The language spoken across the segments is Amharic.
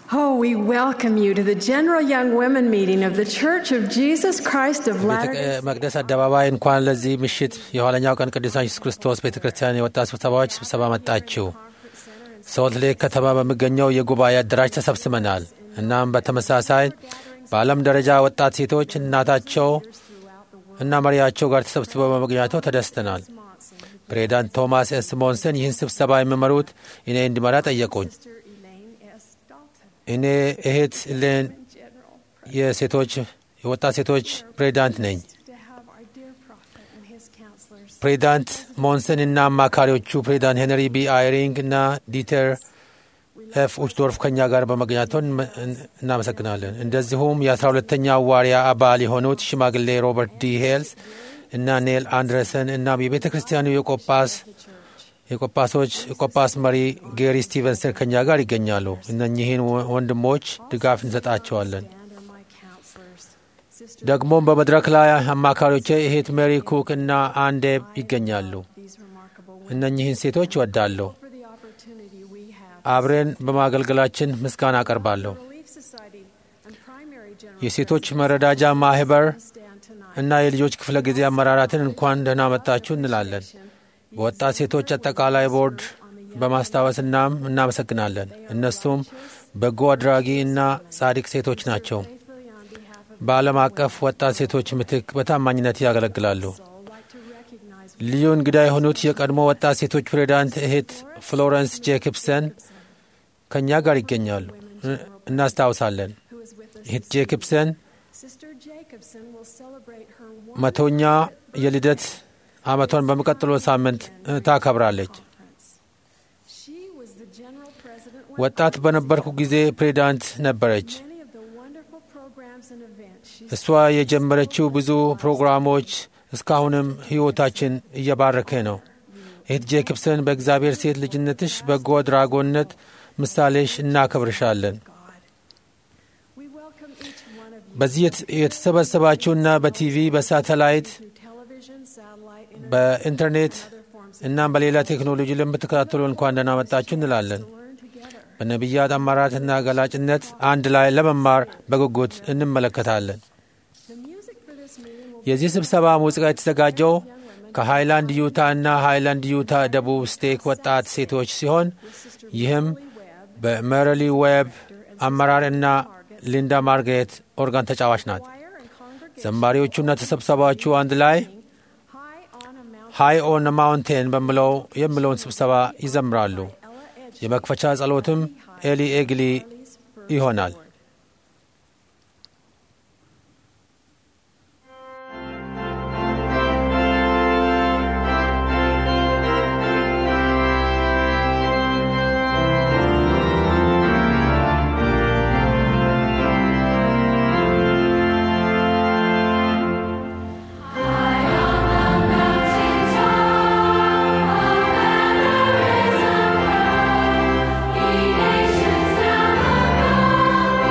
Oh, we welcome you to the General Young Women meeting of the Church of Jesus Christ of ቤተ Latter-day መቅደስ አደባባይ እንኳን ለዚህ ምሽት የኋለኛው ቀን ቅዱሳን ኢየሱስ ክርስቶስ ቤተ ክርስቲያን የወጣት ስብሰባዎች ስብሰባ መጣችሁ። ሶልት ሌክ ከተማ በሚገኘው የጉባኤ አዳራሽ ተሰብስበናል። እናም በተመሳሳይ በዓለም ደረጃ ወጣት ሴቶች እናታቸው እና መሪያቸው ጋር ተሰብስበው በመገኘታቸው ተደስተናል። ፕሬዚዳንት ቶማስ ኤስ ሞንሰን ይህን ስብሰባ የሚመሩት እኔ እንዲመራ ጠየቁኝ። Sister Elaine S. Dalton, እኔ እህት ሌን General, የሴቶች የወጣት ሴቶች ፕሬዚዳንት ነኝ። to have our dear prophet and his counselors ፕሬዚዳንት ሞንሰን እና አማካሪዎቹ ፕሬዚዳንት ሄንሪ ቢ አይሪንግ እና ዲተር ኤፍ ኡችዶርፍ ከኛ ጋር በመገኘታቸው እናመሰግናለን። እንደዚሁም የአስራ ሁለተኛ ዋሪያ አባል የሆኑት ሽማግሌ ሮበርት ዲ ሄልስ እና ኔል አንድረሰን እና የቤተ ክርስቲያኑ የቆጳስ የቆጳሶች የቆጳስ መሪ ጌሪ ስቲቨንሰን ከኛ ጋር ይገኛሉ። እነኚህን ወንድሞች ድጋፍ እንሰጣቸዋለን። and are my counselors. Sister, ደግሞም በመድረክ ላይ አማካሪዎቼ እህት ሜሪ ኩክ እና አንዴብ ይገኛሉ። these remarkable women እነኚህን ሴቶች እወዳለሁ። for the opportunity we have. አብረን በማገልገላችን ምስጋና አቀርባለሁ። Relief Society and Primary General የሴቶች መረዳጃ ማህበር stand tonight. እና የልጆች ክፍለ ጊዜ አመራራትን እንኳን ደህና መጣችሁ እንላለን። በወጣት ሴቶች አጠቃላይ ቦርድ በማስታወስ እናም እናመሰግናለን። እነሱም በጎ አድራጊ እና ጻድቅ ሴቶች ናቸው። Faithfully on behalf of በዓለም አቀፍ ወጣት ሴቶች ምትክ በታማኝነት ያገለግላሉ። all, like to recognize ልዩ እንግዳ የሆኑት የቀድሞ ወጣት ሴቶች ፕሬዚዳንት እህት ፍሎረንስ ጄክብሰን ከእኛ ጋር ይገኛሉ። እናስታውሳለን። who is with us. እህት ጄክብሰን Sister Jacobson will celebrate her መቶኛ የልደት ዓመቷን በሚቀጥለው ሳምንት እ, ታከብራለች። conference. She was the general president when ወጣት በነበርኩ ጊዜ ፕሬዚዳንት ነበረች። many of the wonderful programs and events she እሷ የጀመረችው ብዙ ፕሮግራሞች እስካሁንም ሕይወታችን እየባረከ ነው። እህት ጄክብሰን በእግዚአብሔር ሴት ልጅነትሽ በጎ አድራጎነት ምሳሌሽ እናከብርሻለን። God. We welcome each one of you በዚህ የት- የተሰበሰባችሁና በቲቪ በሳተላይት through television, satellite, internet, በኢንተርኔት and other forms of እናም በሌላ ቴክኖሎጂ ለምትከታተሉ እንኳን ደህና መጣችሁ እንላለን። to learn together. በነቢያት አማራትና ገላጭነት አንድ ላይ ለመማር በጉጉት እንመለከታለን። The music for this meeting will የዚህ ስብሰባ ሙዚቃ የተዘጋጀው ከሃይላንድ ዩታ እና ሃይላንድ ዩታ ደቡብ ስቴክ ወጣት ሴቶች ሲሆን ይህም በሜሪሊ ዌብ አመራር እና ሊንዳ ማርጋሬት ኦርጋን ተጫዋች ናት። choir and congregation ዘማሪዎቹና ተሰብሰባዎቹ አንድ ላይ high on a mountain. ሃይ ኦን ማውንቴን በምለው የሚለውን ስብሰባ ይዘምራሉ። Ella Edge የመክፈቻ ጸሎትም ኤሊ ኤግሊ Ellie's first ይሆናል። word. Nations now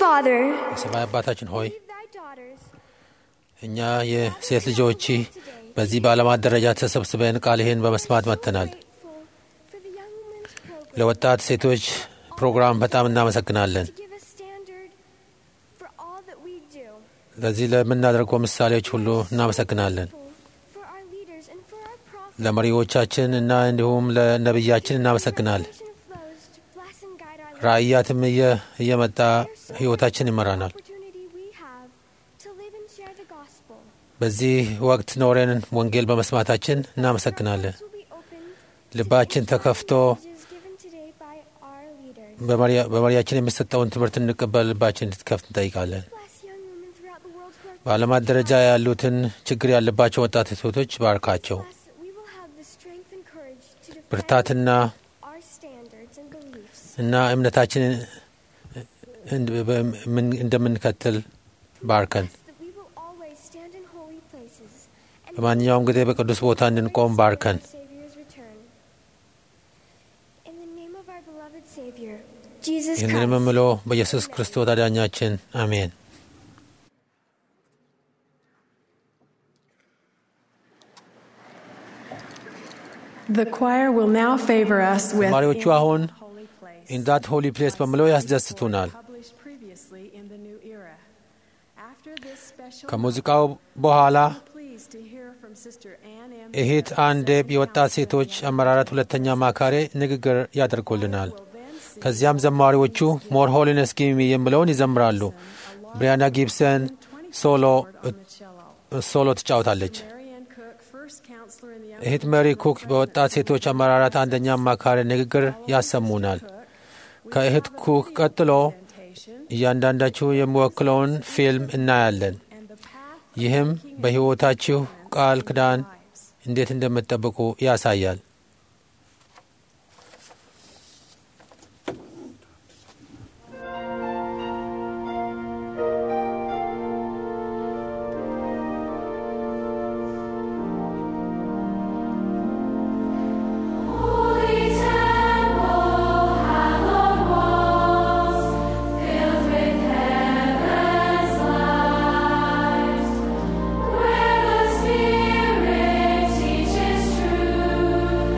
Father, የሰማይ አባታችን ሆይ leave thy daughters እኛ የሴት ልጆች በዚህ በዓለማት ደረጃ ተሰብስበን ቃልህን በመስማት መጥተናል። grateful for the young women's program ለወጣት ሴቶች ፕሮግራም በጣም እናመሰግናለን። to give a standard for all that we do. ለዚህ ለምናደርገው ምሳሌዎች ሁሉ እናመሰግናለን። For our leaders and for our prophets. ለመሪዎቻችን እና እንዲሁም ለነቢያችን እናመሰግናለን። Revelation flows to bless and guide our lives. ራእያትም እየ- እየመጣ ሕይወታችን ይመራናል። Opportunity we have to live and share the gospel. በዚህ ወቅት ኖረን ወንጌል በመስማታችን እናመሰግናለን። Will be opened ልባችን ተከፍቶ messages given today by our leaders. በመሪያ- በመሪያችን የሚሰጠውን ትምህርት እንቀበል ልባችን እንድትከፍት እንጠይቃለን። Bless young women throughout the world who are በዓለማት ደረጃ ያሉትን ችግር ያለባቸው ወጣት ሴቶች ባርካቸው። Bless that we will have the strength and courage to defend ብርታትና our standards and beliefs. እና እምነታችንን እንድ- በምን- እንደምንከተል ባርከን። Bless that we will always stand in holy places and በማንኛውም ጊዜ በቅዱስ ቦታ እንድንቆም ባርከን። our Savior's return. In the name of our beloved Savior, Jesus ይህንን Christ. የምምለው በኢየሱስ ክርስቶስ አዳኛችን አሜን። The choir will now favor us with ተማሪዎቹ In አሁን the Holy Place, ኢን ዳት ሆሊ ፕሌስ በምለው ያስደስቱናል። published previously in the New Era. After this special ከሙዚቃው በኋላ pleased to hear from Sister Ann M. እህት አንዴብ የወጣት ሴቶች አመራራት ሁለተኛ ማካሪ ንግግር ያደርጉልናል። ከዚያም ዘማሪዎቹ ሞር ሆሊነስ ጊሚ የሚለውን ይዘምራሉ። ብሪያና ጊብሰን ሶሎ on the cello. ሶሎ ትጫወታለች። Marianne Cook, first counselor in the young እህት ሜሪ ኩክ በወጣት ሴቶች አመራራት አንደኛ አማካሪ ንግግር ያሰሙናል። ከእህት ኩክ ቀጥሎ presentation እያንዳንዳችሁ የሚወክለውን ፊልም እናያለን። and the path ይህም በሕይወታችሁ ቃል ኪዳን lives. እንዴት እንደምትጠብቁ ያሳያል። Holy temple, hallowed walls, filled with heaven's light, where the Spirit teaches truth.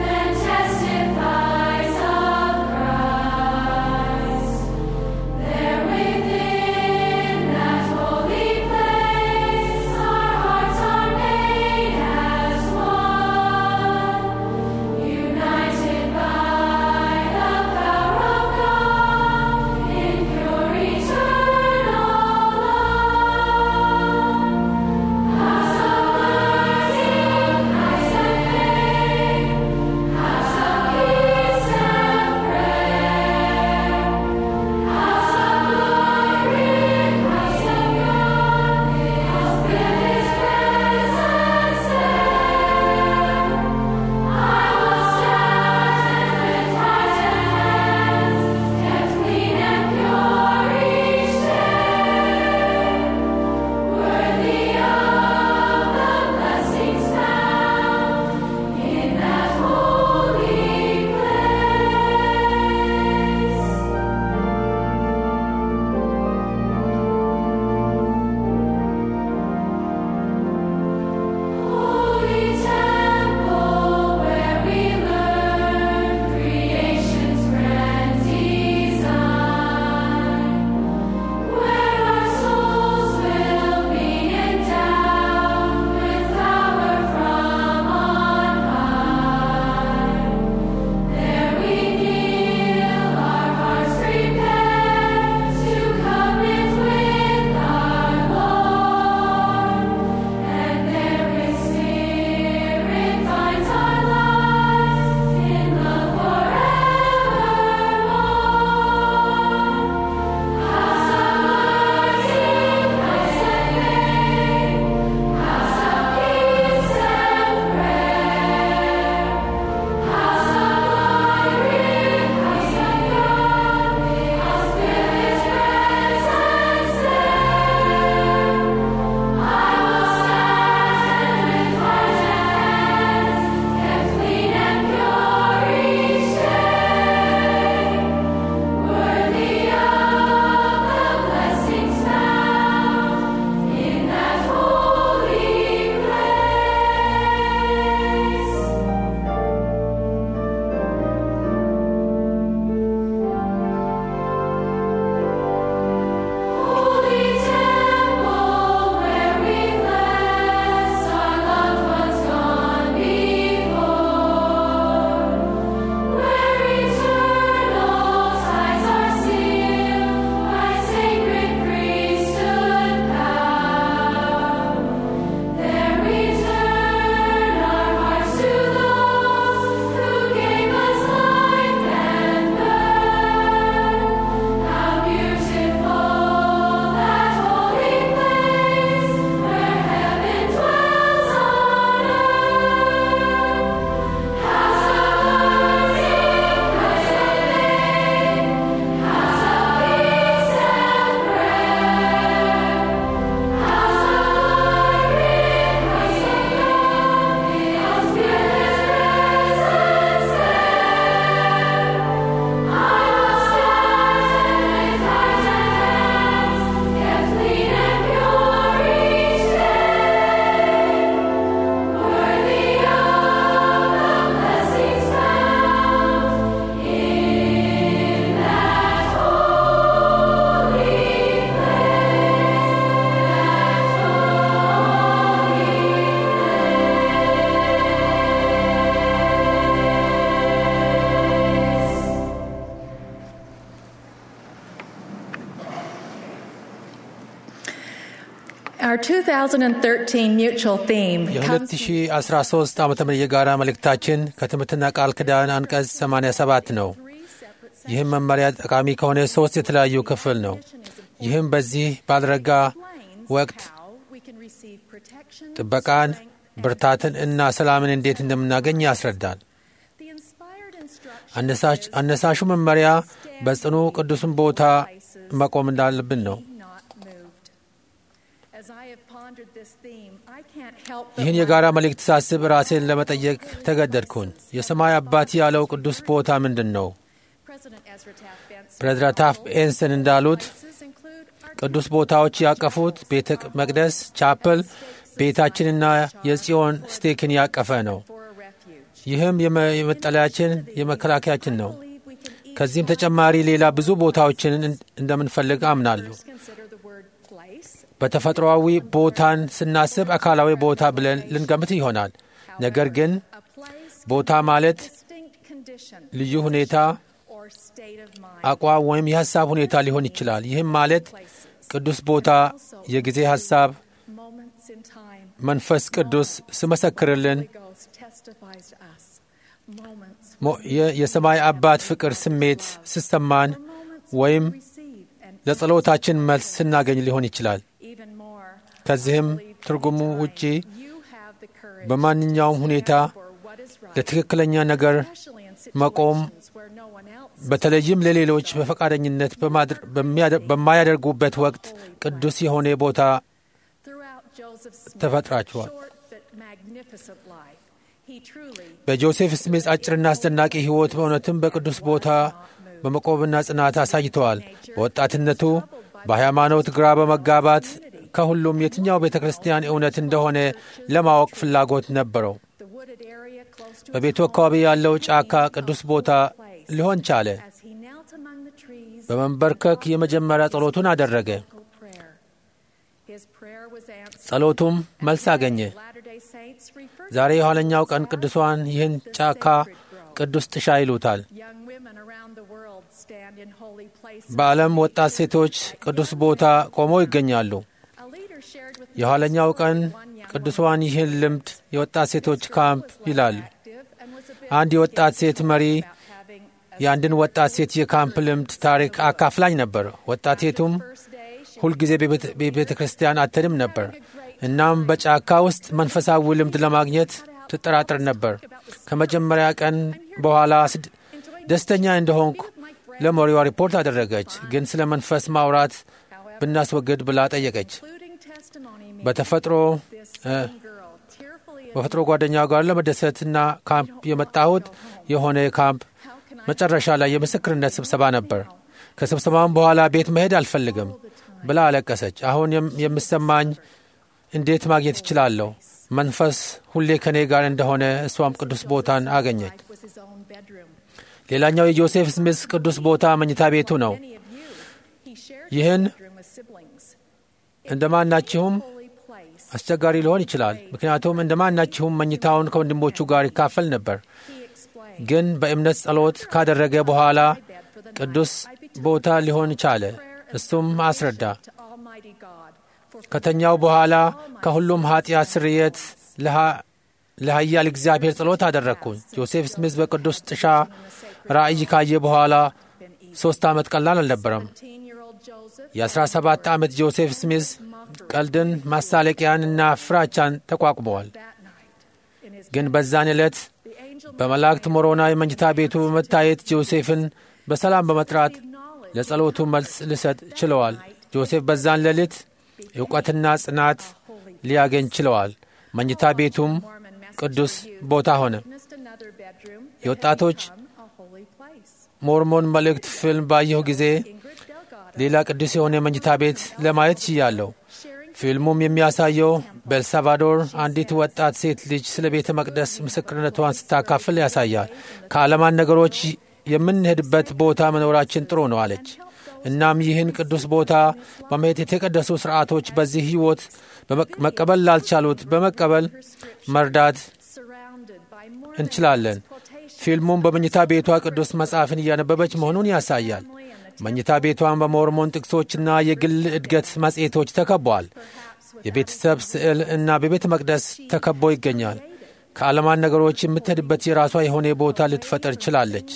Our 2013 mutual theme comes የ2013 ዓ ም የጋራ መልእክታችን ከትምህርትና ቃል ኪዳን አንቀጽ 87 ነው። ይህም መመሪያ ጠቃሚ ከሆነ ሦስት የተለያዩ ክፍል ነው። ይህም በዚህ ባልረጋ ወቅት how we can receive protection, ጥበቃን፣ strength, ብርታትን እና ሰላምን እንዴት እንደምናገኝ ያስረዳል። the inspired instruction አነሳሽ- አነሳሹ መመሪያ በጽኑ ቅዱስን ቦታ መቆም እንዳለብን ነው። be not moved. As I have pondered this theme, I can't help but ይህን የጋራ መልእክት ሳስብ ራሴን ለመጠየቅ ተገደድኩኝ። የሰማይ አባት ያለው ቅዱስ ቦታ ምንድን ነው? President Ezra Taft Benson ፕሬዝዳንት ታፍ ኤንሰን እንዳሉት places include our ቅዱስ ቦታዎች ያቀፉት ቤተ መቅደስ፣ ቻፕል፣ ቤታችንና የጽዮን ስቴክን ያቀፈ ነው። for a refuge. ይህም የመ- የመጠለያችን የመከላከያችን ነው። believe we can each ከዚህም ተጨማሪ ሌላ ብዙ ቦታዎችን እን- እንደምንፈልግ አምናለሁ። consider the word place. በተፈጥሮአዊ ቦታን ስናስብ አካላዊ ቦታ ብለን ልንገምት ይሆናል። ነገር ግን A place ቦታ ማለት distinct condition ልዩ ሁኔታ፣ or state of mind. አቋም ወይም የሐሳብ ሁኔታ ሊሆን ይችላል። ይህም ማለት ቅዱስ ቦታ የጊዜ ሐሳብ Moments in time. መንፈስ ቅዱስ ስመሰክርልን Holy Ghost testifies to us. Moments ሞ- የ- የሰማይ አባት ፍቅር ስሜት ስሰማን ወይም receive and ለጸሎታችን መልስ ስናገኝ ሊሆን ይችላል። even more. ከዚህም ትርጉሙ ውጪ You have the courage በማንኛውም ሁኔታ for what is right, ለትክክለኛ ነገር especially in መቆም situations where no one else በተለይም ለሌሎች በፈቃደኝነት በማድር- በሚያደ- በማያደርጉበት ወቅት ቅዱስ የሆነ ቦታ throughout Joseph Smith's ተፈጥራችኋል። short but magnificent life. He truly በጆሴፍ ስሚዝ አጭርና አስደናቂ ሕይወት በእውነትም በቅዱስ ቦታ በመቆምና ጽናት አሳይተዋል። በወጣትነቱ በሃይማኖት ግራ በመጋባት ከሁሉም የትኛው ቤተ ክርስቲያን እውነት እንደሆነ ለማወቅ ፍላጎት ነበረው። the wooded area close to በቤቱ አካባቢ ያለው ጫካ ቅዱስ ቦታ ሊሆን ቻለ። as he knelt among the trees በመንበርከክ የመጀመሪያ ጸሎቱን አደረገ። prayer. His prayer was answered. ጸሎቱም መልስ አገኘ። Latter-day Saints refer ዛሬ የኋለኛው ቀን ቅዱሳን ይህን ጫካ ቅዱስ ጥሻ ይሉታል። young women around the world stand in holy places. በዓለም ወጣት ሴቶች ቅዱስ ቦታ ቆመው ይገኛሉ። A leader shared with me የኋለኛው ቀን one young ቅዱሳን ይህን ልምድ የወጣት ሴቶች ካምፕ ይላሉ። active and was a bit አንድ የወጣት ሴት መሪ about having a የአንድን ወጣት ሴት የካምፕ ልምድ ታሪክ አካፍላኝ ነበር። ወጣት ሴቱም first day she ሁልጊዜ በቤተ- በቤተ ክርስቲያን አትድም ነበር። እናም በጫካ ውስጥ መንፈሳዊ ልምድ ለማግኘት ትጠራጠር ነበር። ከመጀመሪያ ቀን በኋላ ስድ- ደስተኛ እንደሆንኩ ለመሪዋ ሪፖርት አደረገች። ግን ስለ መንፈስ ማውራት ብናስወግድ ብላ ጠየቀች። including testimony me በተፈጥሮ this እ፣ young girl tearfully በተፈጥሮ ጓደኛው ጋር ለመደሰትና ካምፕ የመጣሁት የሆነ ካምፕ መጨረሻ ላይ የምስክርነት ስብሰባ ነበር። ከስብሰባም በኋላ ቤት መሄድ አልፈልግም ብላ አለቀሰች። አሁን የም- የምሰማኝ እንዴት ማግኘት እችላለሁ? መንፈስ ሁሌ ከኔ ጋር እንደሆነ እሷም ቅዱስ ቦታን አገኘች። was his own bedroom. ሌላኛው የጆሴፍ ስሚዝ ቅዱስ ቦታ መኝታ ቤቱ ነው። Many of you, he shared ይህን his bedroom with siblings. እንደ ማናችሁም Holy place. አስቸጋሪ ሊሆን ይችላል። ምክንያቱም እንደ ማናችሁም መኝታውን ከወንድሞቹ ጋር ይካፈል ነበር። He explained. ግን በእምነት ጸሎት ካደረገ በኋላ ቅዱስ ቦታ ሊሆን ቻለ። እሱም አስረዳ። To Almighty God for ከተኛው በኋላ ከሁሉም ኃጢአት ስርየት ለሃ- ለኃያል እግዚአብሔር ጸሎት አደረግኩኝ። ጆሴፍ ስሚዝ በቅዱስ ጥሻ ራእይ ካየ በኋላ ሶስት ዓመት ቀላል አልነበረም። 17-year-old Joseph የ17 ዓመት ጆሴፍ ስሚዝ ቀልድን፣ ማሳለቂያን እና ፍራቻን ተቋቁመዋል። that night in his ግን በዛን ዕለት the angel በመላእክት ሞሮና የመኝታ ቤቱ በመታየት ጆሴፍን በሰላም በመጥራት knowledge ለጸሎቱ መልስ ልሰጥ ችለዋል። ጆሴፍ በዛን ሌሊት እውቀትና ጽናት ሊያገኝ ችለዋል። መኝታ ቤቱም Mormon message ቅዱስ for you. ቦታ ሆነ። Witnessed another bedroom that የወጣቶች had become a holy place. ሞርሞን መልእክት ፊልም ባየሁ ጊዜ Ingrid Delgado ሌላ ቅዱስ የሆነ መኝታ ቤት ለማየት ችያለሁ። sharing ፊልሙም የሚያሳየው በኤልሳልቫዶር አንዲት ወጣት ሴት ልጅ ስለ ቤተ መቅደስ ምስክርነቷን ስታካፍል ያሳያል። ከዓለማን ነገሮች የምንሄድበት ቦታ መኖራችን ጥሩ ነው አለች። እናም ይህን ቅዱስ ቦታ በመሄድ የተቀደሱ ስርዓቶች በዚህ ሕይወት በመቅ- መቀበል ላልቻሉት በመቀበል መርዳት surrounded by more እንችላለን። ፊልሙም በመኝታ ቤቷ ቅዱስ መጽሐፍን እያነበበች መሆኑን ያሳያል። መኝታ ቤቷን በሞርሞን ጥቅሶችና የግል እድገት መጽሔቶች ተከቧል። የቤተሰብ ስዕል እና በቤተ መቅደስ ተከቦ ይገኛል። ከዓለማን ነገሮች የምትሄድበት የራሷ የሆነ ቦታ ልትፈጠር ችላለች።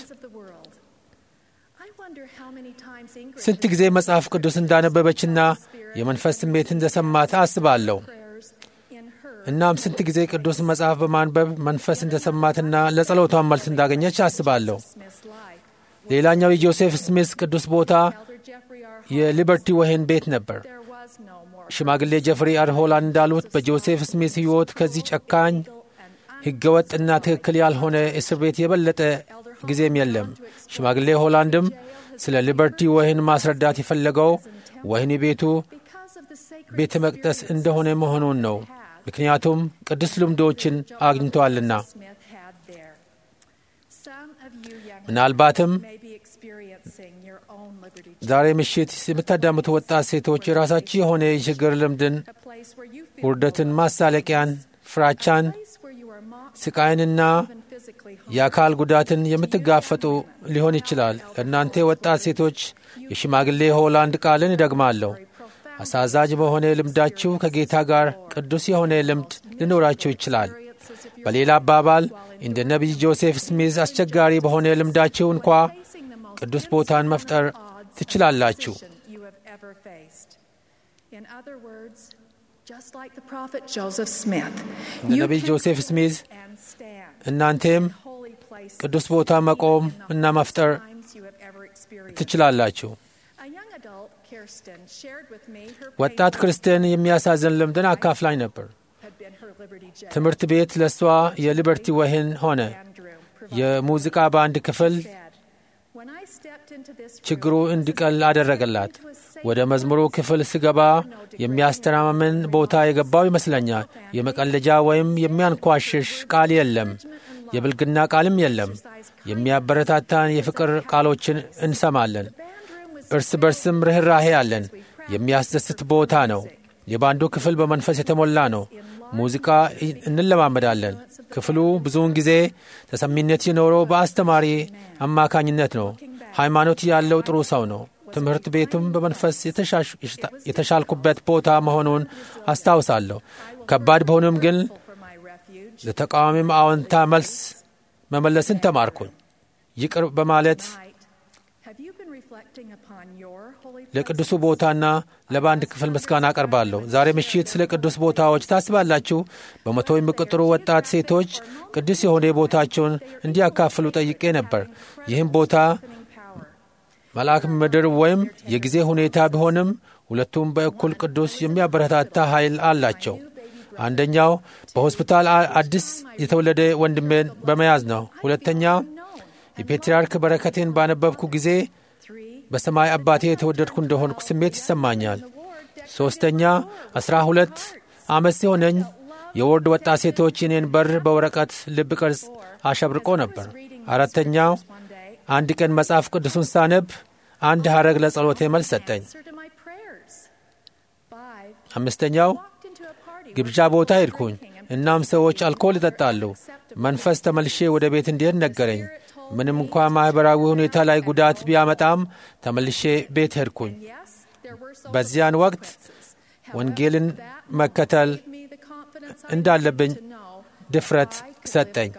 ስንት ጊዜ መጽሐፍ ቅዱስ እንዳነበበችና የመንፈስ ስሜት እንደሰማት አስባለሁ። እናም ስንት ጊዜ ቅዱስ መጽሐፍ በማንበብ መንፈስ እንደሰማትና ለጸሎቷን መልስ እንዳገኘች አስባለሁ። ሌላኛው የጆሴፍ ስሚስ ቅዱስ ቦታ የሊበርቲ ወህኒ ቤት ነበር። ሽማግሌ ጀፍሪ አር ሆላንድ እንዳሉት በጆሴፍ ስሚስ ሕይወት ከዚህ ጨካኝ ሕገወጥና ትክክል ያልሆነ እስር ቤት የበለጠ ጊዜም የለም። ሽማግሌ ሆላንድም ስለ ሊበርቲ ወህኒ ማስረዳት የፈለገው ወህኒ ቤቱ ቤተ መቅደስ እንደሆነ መሆኑን ነው። ምክንያቱም ቅዱስ ልምዶችን አግኝተዋልና። ምናልባትም ዛሬ ምሽት የምታዳምጡ ወጣት ሴቶች የራሳችሁ የሆነ የችግር ልምድን፣ ውርደትን፣ ማሳለቂያን፣ ፍራቻን፣ ስቃይንና የአካል ጉዳትን የምትጋፈጡ ሊሆን ይችላል። ለእናንተ ወጣት ሴቶች የሽማግሌ ሆላንድ ቃልን እደግማለሁ። አሳዛኝ በሆነ ልምዳችሁ ከጌታ ጋር ቅዱስ የሆነ ልምድ ሊኖራችሁ ይችላል። በሌላ አባባል እንደ ነቢይ ጆሴፍ ስሚዝ አስቸጋሪ በሆነ ልምዳችሁ እንኳ ቅዱስ ቦታን መፍጠር ትችላላችሁ። እንደ ነቢይ ጆሴፍ ስሚዝ እናንቴም ቅዱስ ቦታ መቆም እና መፍጠር ትችላላችሁ። ወጣት ክርስቲያን የሚያሳዝን ልምድን አካፍላኝ ነበር። ትምህርት ቤት ለእሷ የሊበርቲ ወህኒ ሆነ። የሙዚቃ ባንድ ክፍል ችግሩ እንዲቀል አደረገላት። ወደ መዝሙሩ ክፍል ስገባ የሚያስተማምን ቦታ የገባው ይመስለኛል። የመቀለጃ ወይም የሚያንኳሽሽ ቃል የለም። የብልግና ቃልም የለም። የሚያበረታታን የፍቅር ቃሎችን እንሰማለን። እርስ በርስም ርኅራሄ አለን። የሚያስደስት ቦታ ነው። የባንዱ ክፍል በመንፈስ የተሞላ ነው። ሙዚቃ እንለማመዳለን። ክፍሉ ብዙውን ጊዜ ተሰሚነት የኖረው በአስተማሪ አማካኝነት ነው። ሃይማኖት ያለው ጥሩ ሰው ነው። ትምህርት ቤቱም በመንፈስ የተሻልኩበት ቦታ መሆኑን አስታውሳለሁ። ከባድ በሆኑም ግን ለተቃዋሚም አዎንታ መልስ መመለስን ተማርኩኝ። ይቅር በማለት ለቅዱሱ ቦታና ለባንድ ክፍል ምስጋና አቀርባለሁ። ዛሬ ምሽት ስለ ቅዱስ ቦታዎች ታስባላችሁ? በመቶ የሚቆጠሩ ወጣት ሴቶች ቅዱስ የሆነ ቦታቸውን እንዲያካፍሉ ጠይቄ ነበር። ይህም ቦታ መልአክ ምድር ወይም የጊዜ ሁኔታ ቢሆንም ሁለቱም በእኩል ቅዱስ የሚያበረታታ ኃይል አላቸው። አንደኛው በሆስፒታል አዲስ የተወለደ ወንድሜን በመያዝ ነው። ሁለተኛ የፔትርያርክ በረከቴን ባነበብኩ ጊዜ በሰማይ አባቴ የተወደድኩ እንደሆንኩ ስሜት ይሰማኛል። ሦስተኛ አስራ ሁለት ዓመት ሲሆነኝ የወርድ ወጣት ሴቶች የኔን በር በወረቀት ልብ ቅርጽ አሸብርቆ ነበር። አራተኛው አንድ ቀን መጽሐፍ ቅዱሱን ሳነብ አንድ ሐረግ ለጸሎቴ መልስ ሰጠኝ። አምስተኛው ግብዣ ቦታ ሄድኩኝ። እናም ሰዎች አልኮል ይጠጣሉ። መንፈስ ተመልሼ ወደ ቤት እንዲሄድ ነገረኝ። ምንም እንኳ ማኅበራዊ ሁኔታ ላይ ጉዳት ቢያመጣም ተመልሼ ቤት ሄድኩኝ። በዚያን ወቅት ወንጌልን መከተል እንዳለብኝ ድፍረት ሰጠኝ።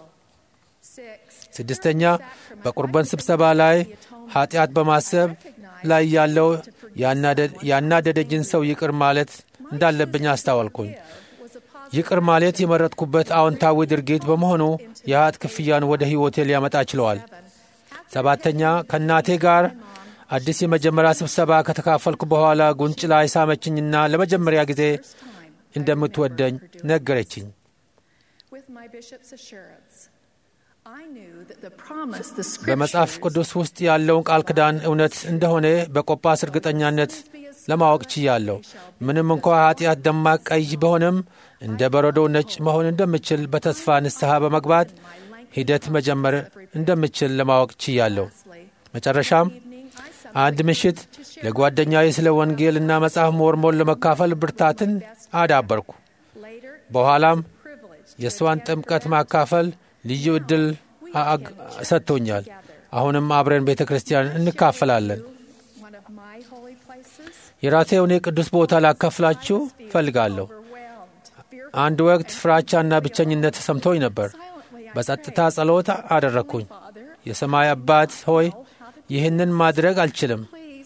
ስድስተኛ በቁርባን ስብሰባ ላይ ኃጢአት በማሰብ ላይ ያለው ያናደደጅን ሰው ይቅር ማለት እንዳለብኝ አስታወልኩኝ። ይቅር ማለት የመረጥኩበት አዎንታዊ ድርጊት በመሆኑ የኃጢአት ክፍያን ወደ ሕይወቴ ሊያመጣ ችለዋል። ሰባተኛ ከእናቴ ጋር አዲስ የመጀመሪያ ስብሰባ ከተካፈልኩ በኋላ ጉንጭ ላይ ሳመችኝና ለመጀመሪያ ጊዜ እንደምትወደኝ ነገረችኝ። በመጽሐፍ ቅዱስ ውስጥ ያለውን ቃል ኪዳን እውነት እንደሆነ በቆጳስ እርግጠኛነት ለማወቅ ችያለሁ። ምንም እንኳ ኃጢአት ደማቅ ቀይ ቢሆንም እንደ በረዶ ነጭ መሆን እንደምችል በተስፋ ንስሐ በመግባት ሂደት መጀመር እንደምችል ለማወቅ ችያለሁ። መጨረሻም አንድ ምሽት ለጓደኛዬ ስለ ወንጌልና መጽሐፍ ሞርሞን ለመካፈል ብርታትን አዳበርኩ። በኋላም የእሷን ጥምቀት ማካፈል ልዩ ዕድል ሰጥቶኛል። አሁንም አብረን ቤተ ክርስቲያን እንካፈላለን። የራሴውን የቅዱስ ቦታ ላካፍላችሁ ፈልጋለሁ። አንድ ወቅት ፍራቻና ብቸኝነት ተሰምቶኝ ነበር። በጸጥታ ጸሎት አደረግኩኝ። የሰማይ አባት ሆይ ይህንን ማድረግ አልችልም፣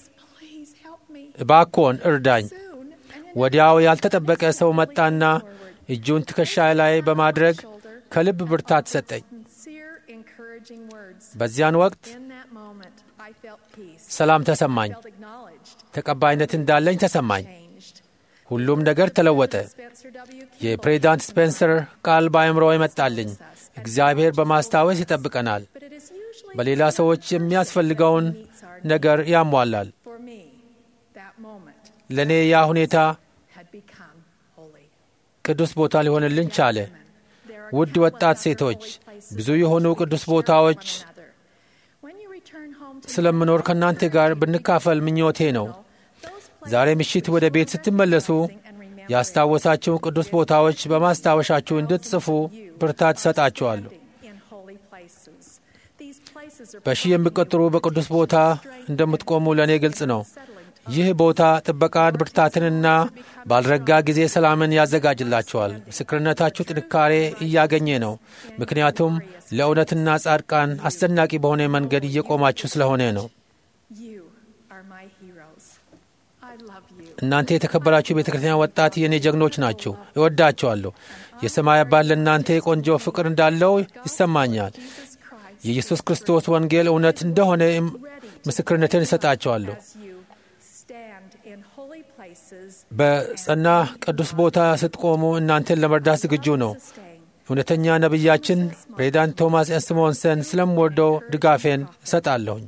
እባክዎን እርዳኝ። ወዲያው ያልተጠበቀ ሰው መጣና እጁን ትከሻዬ ላይ በማድረግ ከልብ ብርታት ሰጠኝ። በዚያን ወቅት ሰላም ተሰማኝ፣ ተቀባይነት እንዳለኝ ተሰማኝ። ሁሉም ነገር ተለወጠ። የፕሬዚዳንት ስፔንሰር ቃል በአእምሮ ይመጣልኝ። እግዚአብሔር በማስታወስ ይጠብቀናል፣ በሌላ ሰዎች የሚያስፈልገውን ነገር ያሟላል። ለእኔ ያ ሁኔታ ቅዱስ ቦታ ሊሆንልን ቻለ። ውድ ወጣት ሴቶች፣ ብዙ የሆኑ ቅዱስ ቦታዎች ስለምኖር ከእናንተ ጋር ብንካፈል ምኞቴ ነው። ዛሬ ምሽት ወደ ቤት ስትመለሱ ያስታወሳችሁን ቅዱስ ቦታዎች በማስታወሻችሁ እንድትጽፉ ብርታት እሰጣችኋለሁ። በሺህ የሚቆጠሩ በቅዱስ ቦታ እንደምትቆሙ ለእኔ ግልጽ ነው። ይህ ቦታ ጥበቃን፣ ብርታትንና ባልረጋ ጊዜ ሰላምን ያዘጋጅላቸዋል። ምስክርነታችሁ ጥንካሬ እያገኘ ነው፣ ምክንያቱም ለእውነትና ጻድቃን አስደናቂ በሆነ መንገድ እየቆማችሁ ስለሆነ ነው። እናንተ የተከበራችሁ የቤተ ክርስቲያን ወጣት የእኔ ጀግኖች ናችሁ። እወዳቸዋለሁ። የሰማይ አባት ለእናንተ የቆንጆ ፍቅር እንዳለው ይሰማኛል። የኢየሱስ ክርስቶስ ወንጌል እውነት እንደሆነ ምስክርነትን እሰጣቸዋለሁ። በጸና ቅዱስ ቦታ ስትቆሙ እናንተን ለመርዳት ዝግጁ ነው። እውነተኛ ነቢያችን ፕሬዚዳንት ቶማስ ኤስሞንሰን ስለምወደው ድጋፌን እሰጣለሁኝ።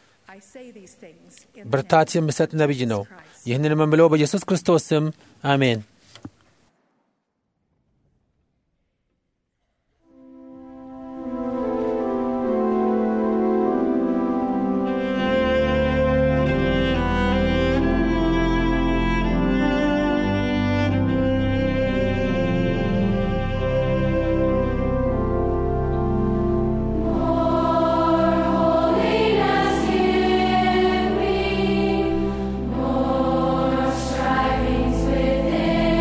ብርታት የሚሰጥ ነቢይ ነው። ይህንን የምለው በኢየሱስ ክርስቶስ ስም አሜን። Holiness give me more strivings within.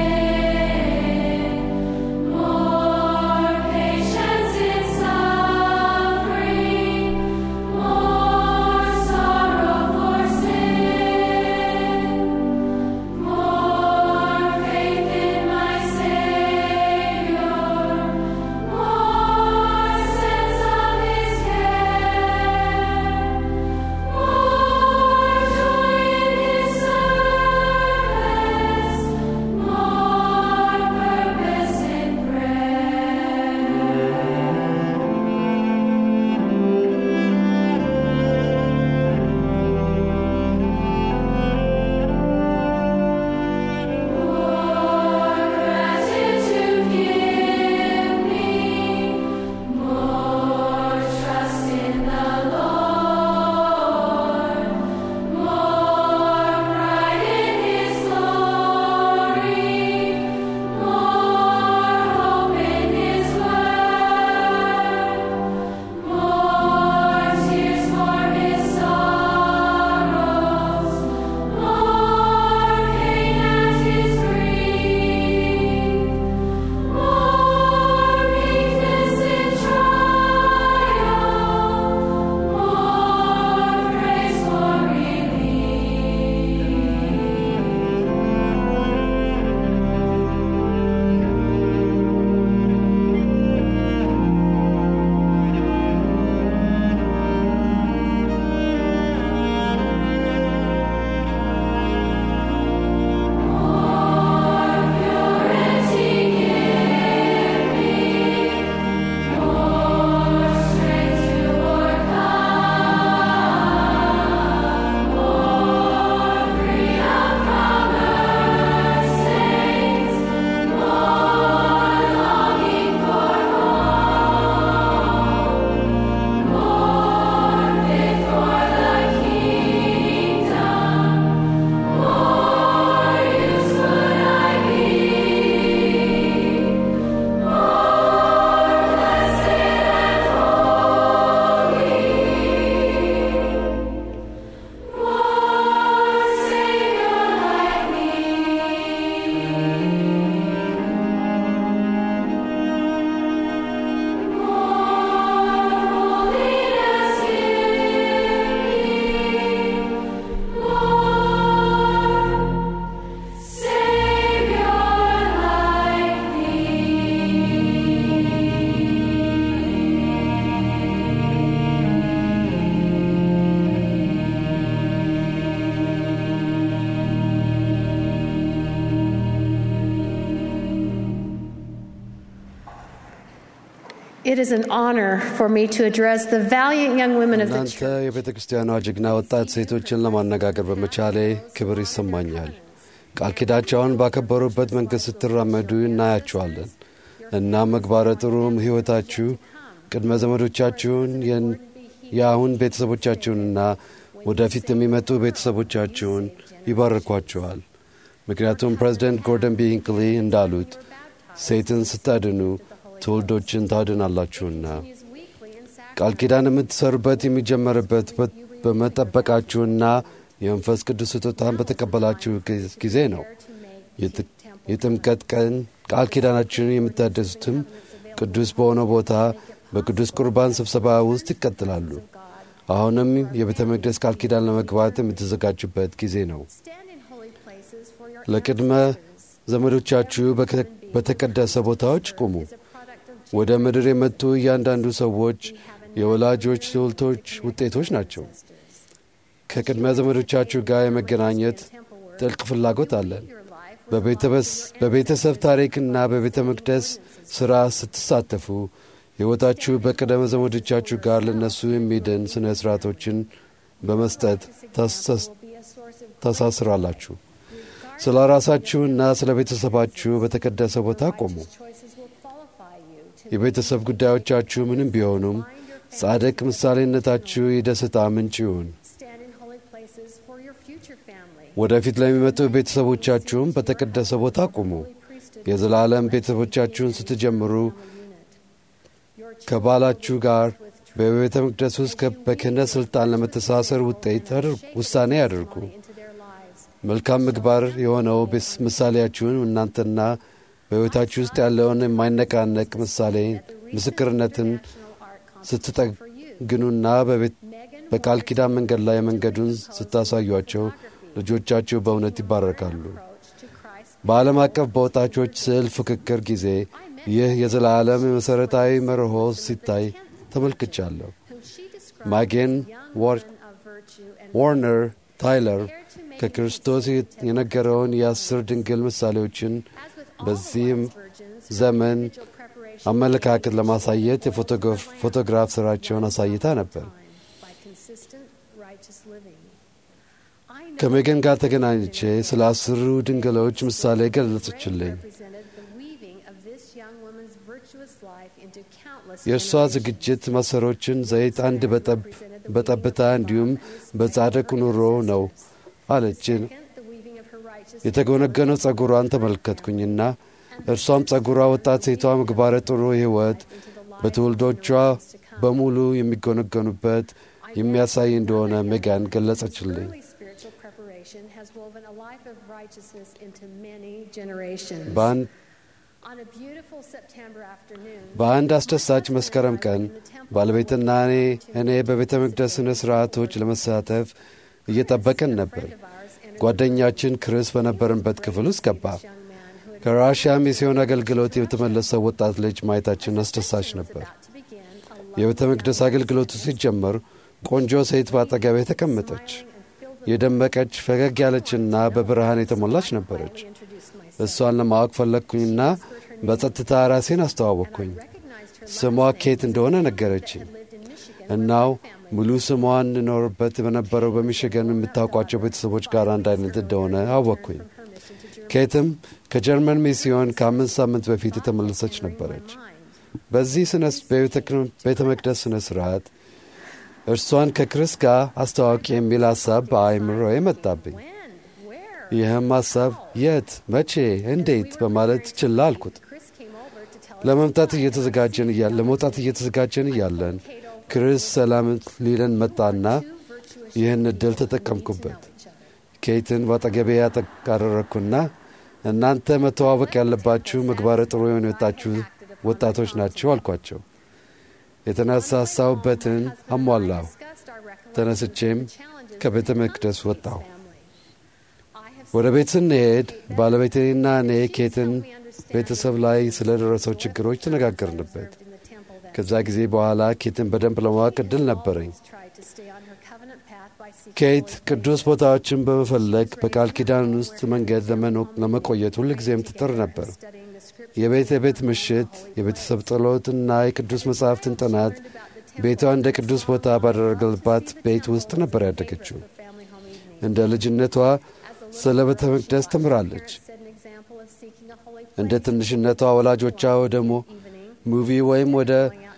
It is an honor for me to address the valiant young women of the እናንተ church. የቤተ ክርስቲያኗ ጀግና ወጣት ሴቶችን ለማነጋገር በመቻሌ ክብር ይሰማኛል። ቃል ኪዳቸውን ባከበሩበት መንገድ ስትራመዱ እናያቸዋለን እና ምግባረ ጥሩም ሕይወታችሁ ቅድመ ዘመዶቻችሁን የን- የአሁን ቤተሰቦቻችሁንና ወደፊት የሚመጡ ቤተሰቦቻችሁን ይባርኳቸዋል። ምክንያቱም ፕሬዚደንት ጎርደን ቢ ሂንክሊ እንዳሉት ሴትን ስታድኑ ትውልዶችን ታድናላችሁና ቃል ኪዳን የምትሰሩበት የሚጀመርበት በ- በመጠበቃችሁና የመንፈስ ቅዱስ ስጦታን በተቀበላችሁ ጊ- ጊዜ ነው። የጥ- የጥምቀት ቀን ቃል ኪዳናችንን የምታደሱትም ቅዱስ በሆነው ቦታ በቅዱስ ቁርባን ስብሰባ ውስጥ ይቀጥላሉ። አሁንም የቤተ መቅደስ ቃል ኪዳን ለመግባት የምትዘጋጁበት ጊዜ ነው። ለቅድመ ዘመዶቻችሁ በከ- በተቀደሰ ቦታዎች ቁሙ። ወደ ምድር የመጡ እያንዳንዱ ሰዎች የወላጆች ትውልቶች ውጤቶች ናቸው። ከቅድመ ዘመዶቻችሁ ጋር የመገናኘት ጥልቅ ፍላጎት አለን። በቤተበስ- በቤተሰብ ታሪክና በቤተ መቅደስ ሥራ ስትሳተፉ ሕይወታችሁ በቅድመ ዘመዶቻችሁ ጋር ለነሱ የሚድን ሥነ ሥርዓቶችን በመስጠት ታሰስ- ታሳስራላችሁ። ስለ ራሳችሁና ስለ ቤተሰባችሁ በተቀደሰ ቦታ ቆሙ። የቤተሰብ ጉዳዮቻችሁ ምንም ቢሆኑም ጻድቅ ምሳሌነታችሁ የደስታ ምንጭ ይሁን። ወደፊት ለሚመጡ ቤተሰቦቻችሁም በተቀደሰ ቦታ ቁሙ። የዘላለም ቤተሰቦቻችሁን ስትጀምሩ ከባላችሁ ጋር በቤተ መቅደስ ውስጥ ከ- በክህነት ሥልጣን ለመተሳሰር ውጤት አድር- ውሳኔ ያድርጉ። መልካም ምግባር የሆነው ቤስ- ምሳሌያችሁን እናንተና በሕይወታችሁ ውስጥ ያለውን የማይነቃነቅ ምሳሌ ምስክርነትን ስትጠግኑና በቤት በቃል ኪዳን መንገድ ላይ መንገዱን ስታሳዩአቸው ልጆቻችሁ በእውነት ይባረካሉ። በዓለም አቀፍ በወጣቾች ስዕል ፍክክር ጊዜ ይህ የዘላለም የመሠረታዊ መርሆ ሲታይ ተመልክቻለሁ። ማጌን ዋር- ዋርነር ታይለር ከክርስቶስ የነገረውን የአስር ድንግል ምሳሌዎችን በዚህም ዘመን አመለካከት ለማሳየት የፎቶግራፍ ሥራቸውን አሳይታ ነበር። ከሜገን ጋር ተገናኝቼ ስለ አስሩ ድንግሎች ምሳሌ ገለጸችልኝ። የእርሷ ዝግጅት ማሰሮችን ዘይት አንድ በጠብ በጠብታ እንዲሁም በጻድቅ ኑሮ ነው አለችን። የተጎነገነው ጸጉሯን ተመለከትኩኝና እርሷም ጸጉሯ ወጣት ሴቷ ምግባረ ጥሩ ሕይወት በትውልዶቿ በሙሉ የሚጎነገኑበት የሚያሳይ እንደሆነ ሜጋን ገለጸችልኝ። በአንድ በአንድ አስደሳች መስከረም ቀን ባለቤትና እኔ እኔ በቤተ መቅደስ ሥነ ሥርዓቶች ለመሳተፍ እየጠበቅን ነበር። ጓደኛችን ክርስ በነበርንበት ክፍል ውስጥ ገባ። ከራሽያ ሚስዮን አገልግሎት የተመለሰው ወጣት ልጅ ማየታችን አስደሳች ነበር። የቤተ መቅደስ አገልግሎቱ ሲጀመር ቆንጆ ሴት በአጠገቤ ተቀመጠች። የደመቀች ፈገግ ያለችና በብርሃን የተሞላች ነበረች። እሷን ለማወቅ ፈለግኩኝና በጸጥታ ራሴን አስተዋወቅኩኝ። ስሟ ኬት እንደሆነ ነገረችኝ። እናው ሙሉ ስሟን እንኖርበት በነበረው በሚሽገን የምታውቋቸው ቤተሰቦች ጋር አንድ አይነት እንደሆነ አወቅኩኝ። ኬትም ከጀርመን ሚስዮን ከአምስት ሳምንት በፊት የተመለሰች ነበረች። በዚህ ቤተ መቅደስ ሥነ ሥርዓት እርሷን ከክርስ ጋር አስተዋወቂ የሚል ሐሳብ በአእምሮዬ መጣብኝ። ይህም ሐሳብ የት፣ መቼ፣ እንዴት በማለት ችላ አልኩት። ለመምጣት እየተዘጋጀን እያለ ለመውጣት እየተዘጋጀን እያለን ክርስ ሰላም ሊለን መጣና ይህን እድል ተጠቀምኩበት። ኬትን በአጠገቤ ያጠቃረረኩና እናንተ መተዋወቅ ያለባችሁ ምግባረ ጥሩ የሆኑ የወጣችሁ ወጣቶች ናቸው አልኳቸው። የተነሳሳሁበትን አሟላሁ። ተነስቼም ከቤተ መቅደስ ወጣሁ። ወደ ቤት ስንሄድ ባለቤቴና እኔ ኬትን ቤተሰብ ላይ ስለ ደረሰው ችግሮች ተነጋገርንበት። ከዛ ጊዜ በኋላ ኬትን በደንብ ለማወቅ እድል ነበረኝ። ኬት ቅዱስ ቦታዎችን በመፈለግ በቃል ኪዳን ውስጥ መንገድ ለመቆየት ሁልጊዜም ትጥር ነበር። የቤት የቤት ምሽት፣ የቤተሰብ ጸሎትና የቅዱስ መጻሕፍትን ጥናት ቤቷ እንደ ቅዱስ ቦታ ባደረገልባት ቤት ውስጥ ነበር ያደገችው። እንደ ልጅነቷ ስለ ቤተ መቅደስ ትምራለች። እንደ ትንሽነቷ ወላጆቿ ወደ ሙቪ ወይም ወደ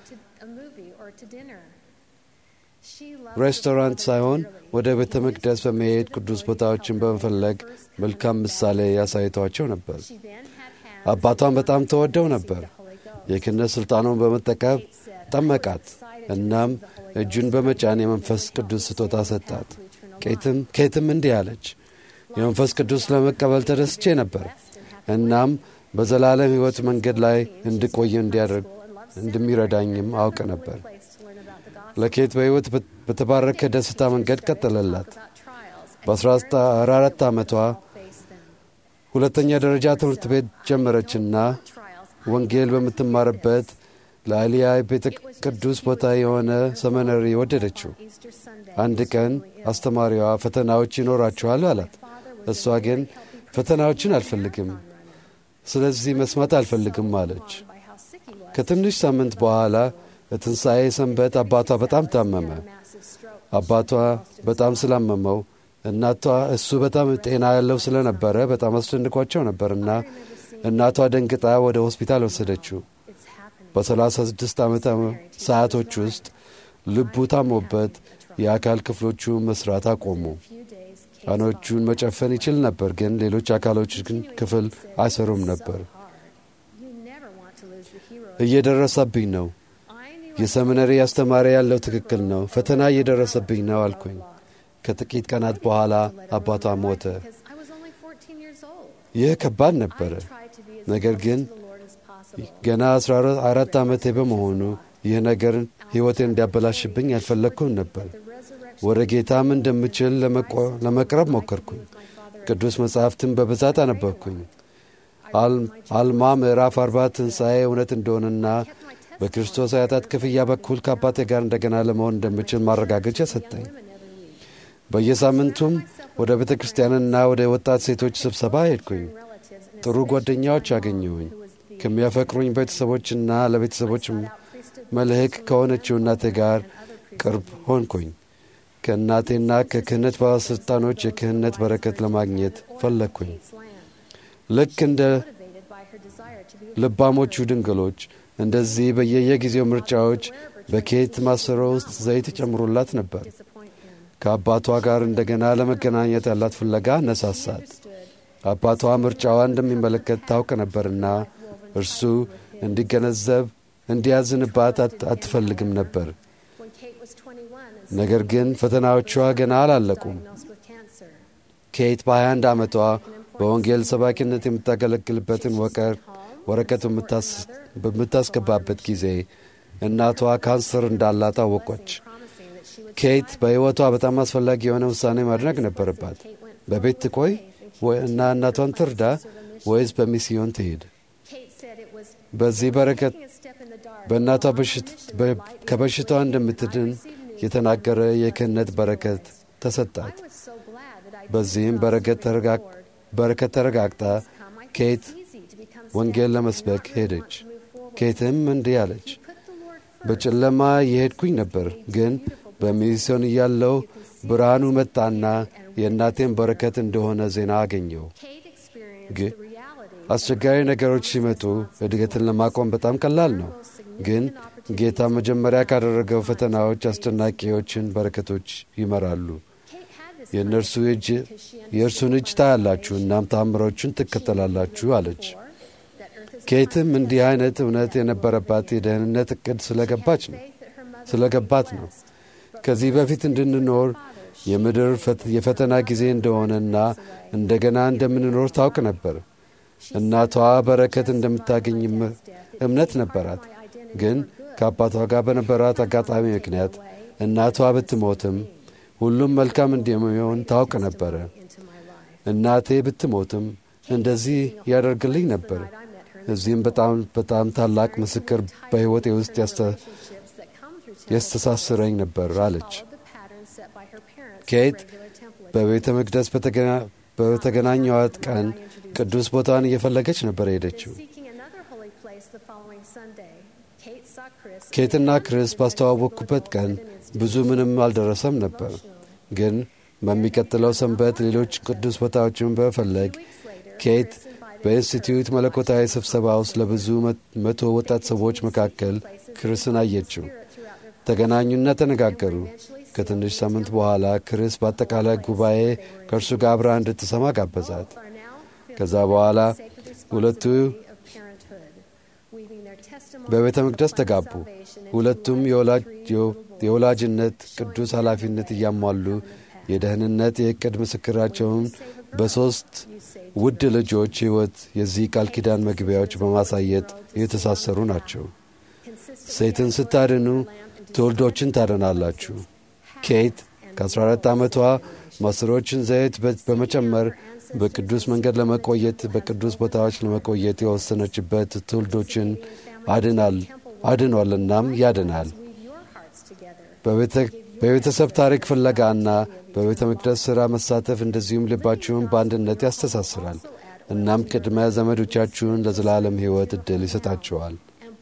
ሬስቶራንት ሳይሆን ወደ ቤተ መቅደስ በመሄድ ቅዱስ ቦታዎችን በመፈለግ መልካም ምሳሌ ያሳይቷቸው ነበር። አባቷን በጣም ተወደው ነበር። የክህነት ሥልጣኑን በመጠቀም ጠመቃት። እናም እጁን በመጫን የመንፈስ ቅዱስ ስጦታ ሰጣት። ኬትም እንዲህ አለች፣ የመንፈስ ቅዱስ ለመቀበል ተደስቼ ነበር። እናም በዘላለም ሕይወት መንገድ ላይ እንድቆይ እንዲያደርግ እንደሚረዳኝም አውቅ ነበር። ለኬት በሕይወት በተባረከ ደስታ መንገድ ቀጠለላት። በ14 ዓመቷ ሁለተኛ ደረጃ ትምህርት ቤት ጀመረችና ወንጌል በምትማርበት ለአሊያ ቤተ ቅዱስ ቦታ የሆነ ሰመነሪ ወደደችው። አንድ ቀን አስተማሪዋ ፈተናዎች ይኖራችኋል አላት። እሷ ግን ፈተናዎችን አልፈልግም፣ ስለዚህ መስማት አልፈልግም አለች። ከትንሽ ሳምንት በኋላ በትንሣኤ ሰንበት አባቷ በጣም ታመመ። አባቷ በጣም ስላመመው እናቷ እሱ በጣም ጤና ያለው ስለነበረ በጣም አስደንቋቸው ነበርና እናቷ ደንግጣ ወደ ሆስፒታል ወሰደችው። በሰላሳ ስድስት ዓመት ሰዓቶች ውስጥ ልቡ ታሞበት የአካል ክፍሎቹ መስራት አቆሙ። አይኖቹን መጨፈን ይችል ነበር፣ ግን ሌሎች አካሎች ግን ክፍል አይሰሩም ነበር። እየደረሰብኝ ነው። የሰሚነሪ አስተማሪ ያለው ትክክል ነው። ፈተና እየደረሰብኝ ነው አልኩኝ። ከጥቂት ቀናት በኋላ አባቷ ሞተ። ይህ ከባድ ነበረ። ነገር ግን ገና አስራ አራት ዓመቴ በመሆኑ ይህ ነገር ሕይወቴን እንዲያበላሽብኝ አልፈለግኩም ነበር። ወደ ጌታም እንደምችል ለመቅረብ ሞከርኩኝ። ቅዱስ መጻሕፍትን በብዛት አነበብኩኝ። አልማ ምዕራፍ አርባ ትንሣኤ እውነት እንደሆነና በክርስቶስ አያጣት ክፍያ በኩል ከአባቴ ጋር እንደገና ለመሆን እንደምችል ማረጋገጫ ሰጠኝ። በየሳምንቱም ወደ ቤተ ክርስቲያንና ወደ ወጣት ሴቶች ስብሰባ ሄድኩኝ። ጥሩ ጓደኛዎች አገኘሁኝ። ከሚያፈቅሩኝ ቤተሰቦችና ለቤተሰቦች መልህቅ ከሆነችው እናቴ ጋር ቅርብ ሆንኩኝ። ከእናቴና ከክህነት ባለሥልጣኖች የክህነት በረከት ለማግኘት ፈለግኩኝ። ልክ እንደ ልባሞቹ ድንግሎች እንደዚህ በየየጊዜው ምርጫዎች በኬት ማሰሮ ውስጥ ዘይት ጨምሮላት ነበር። ከአባቷ ጋር እንደገና ለመገናኘት ያላት ፍለጋ አነሳሳት። አባቷ ምርጫዋ እንደሚመለከት ታውቅ ነበርና እርሱ እንዲገነዘብ እንዲያዝንባት አትፈልግም ነበር። ነገር ግን ፈተናዎቿ ገና አላለቁም። ኬት በ21 ዓመቷ በወንጌል ሰባኪነት የምታገለግልበትን ወረቀት በምታስገባበት ጊዜ እናቷ ካንሰር እንዳላት አወቆች። ኬት በሕይወቷ በጣም አስፈላጊ የሆነ ውሳኔ ማድረግ ነበረባት። በቤት ትቆይ እና እናቷን ትርዳ ወይስ በሚስዮን ትሄድ? በዚህ በረከት በእናቷ ከበሽታዋ እንደምትድን የተናገረ የክህነት በረከት ተሰጣት። በዚህም በረከት ተረጋግጣ ኬት ወንጌል ለመስበክ ሄደች። ኬትም እንዲህ አለች፣ በጨለማ የሄድኩኝ ነበር፣ ግን በሚስዮን እያለው ብርሃኑ መጣና የእናቴን በረከት እንደሆነ ዜና አገኘው። ግን አስቸጋሪ ነገሮች ሲመጡ እድገትን ለማቆም በጣም ቀላል ነው። ግን ጌታ መጀመሪያ ካደረገው ፈተናዎች አስደናቂዎችን በረከቶች ይመራሉ። የእነርሱ እጅ የእርሱን እጅ ታያላችሁ፣ እናም ተአምሮቹን ትከተላላችሁ አለች። ኬትም እንዲህ አይነት እውነት የነበረባት የደህንነት እቅድ ስለገባች ነው ስለገባት ነው። ከዚህ በፊት እንድንኖር የምድር የፈተና ጊዜ እንደሆነና እንደገና እንደምንኖር ታውቅ ነበር። እናቷ በረከት እንደምታገኝ እምነት ነበራት። ግን ከአባቷ ጋር በነበራት አጋጣሚ ምክንያት እናቷ ብትሞትም ሁሉም መልካም እንደሚሆን ታውቅ ነበረ። እናቴ ብትሞትም እንደዚህ ያደርግልኝ ነበር። እዚህም በጣም በጣም ታላቅ ምስክር በሕይወቴ ውስጥ ያስተሳስረኝ ነበር አለች። ኬት በቤተ መቅደስ በተገናኘዋት ቀን ቅዱስ ቦታን እየፈለገች ነበር ሄደችው። ኬትና ክሪስ ባስተዋወቅኩበት ቀን ብዙ ምንም አልደረሰም ነበር። ግን በሚቀጥለው ሰንበት ሌሎች ቅዱስ ቦታዎችን በመፈለግ ኬት በኢንስቲትዩት መለኮታዊ ስብሰባ ውስጥ ለብዙ መቶ ወጣት ሰዎች መካከል ክርስን አየችው። ተገናኙና ተነጋገሩ። ከትንሽ ሳምንት በኋላ ክርስ በአጠቃላይ ጉባኤ ከእርሱ ጋር አብራ እንድትሰማ ጋበዛት። ከዛ በኋላ ሁለቱ በቤተ መቅደስ ተጋቡ። ሁለቱም የወላጅነት ቅዱስ ኃላፊነት እያሟሉ የደህንነት የዕቅድ ምስክራቸውን በሦስት ውድ ልጆች ሕይወት የዚህ ቃል ኪዳን መግቢያዎች በማሳየት የተሳሰሩ ናቸው። ሴትን ስታድኑ ትውልዶችን ታድናላችሁ። ኬት ከ14 ዓመቷ ማሰሮችን ዘይት በመጨመር በቅዱስ መንገድ ለመቆየት በቅዱስ ቦታዎች ለመቆየት የወሰነችበት ትውልዶችን አድናል አድኗልናም ያድናል። በቤተሰብ ታሪክ ፍለጋና በቤተ መቅደስ ሥራ መሳተፍ እንደዚሁም ልባችሁን በአንድነት ያስተሳስራል። እናም ቅድመ ዘመዶቻችሁን ለዘላለም ሕይወት ዕድል ይሰጣችኋል።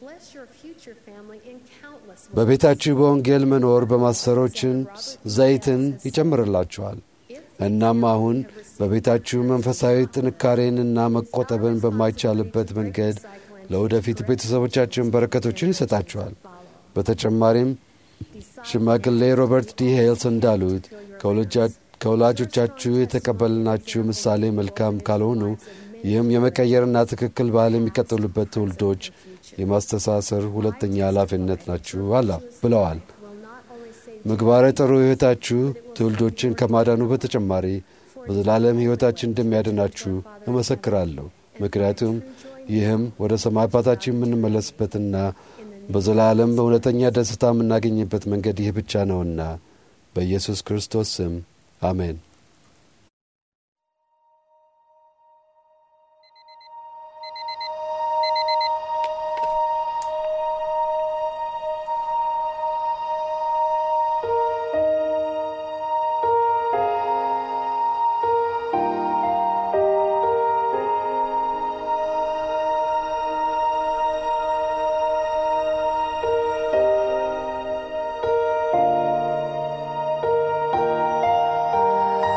በቤታችሁ በወንጌል መኖር በማሰሮችን ዘይትን ይጨምርላችኋል። እናም አሁን በቤታችሁ መንፈሳዊ ጥንካሬንና መቆጠብን በማይቻልበት መንገድ ለወደፊት ቤተሰቦቻችን በረከቶችን ይሰጣችኋል። በተጨማሪም ሽማግሌ ሮበርት ዲ ሄልስ እንዳሉት ከወላጆቻችሁ የተቀበልናችሁ ምሳሌ መልካም ካልሆኑ ይህም የመቀየርና ትክክል ባህል የሚቀጥሉበት ትውልዶች የማስተሳሰር ሁለተኛ ኃላፊነት ናችሁ አላ ብለዋል። ምግባረ ጥሩ ሕይወታችሁ ትውልዶችን ከማዳኑ በተጨማሪ በዘላለም ሕይወታችን እንደሚያድናችሁ እመሰክራለሁ። ምክንያቱም ይህም ወደ ሰማይ አባታችን የምንመለስበትና በዘላለም በእውነተኛ ደስታ የምናገኝበት መንገድ ይህ ብቻ ነውና በኢየሱስ ክርስቶስ ስም አሜን። Thank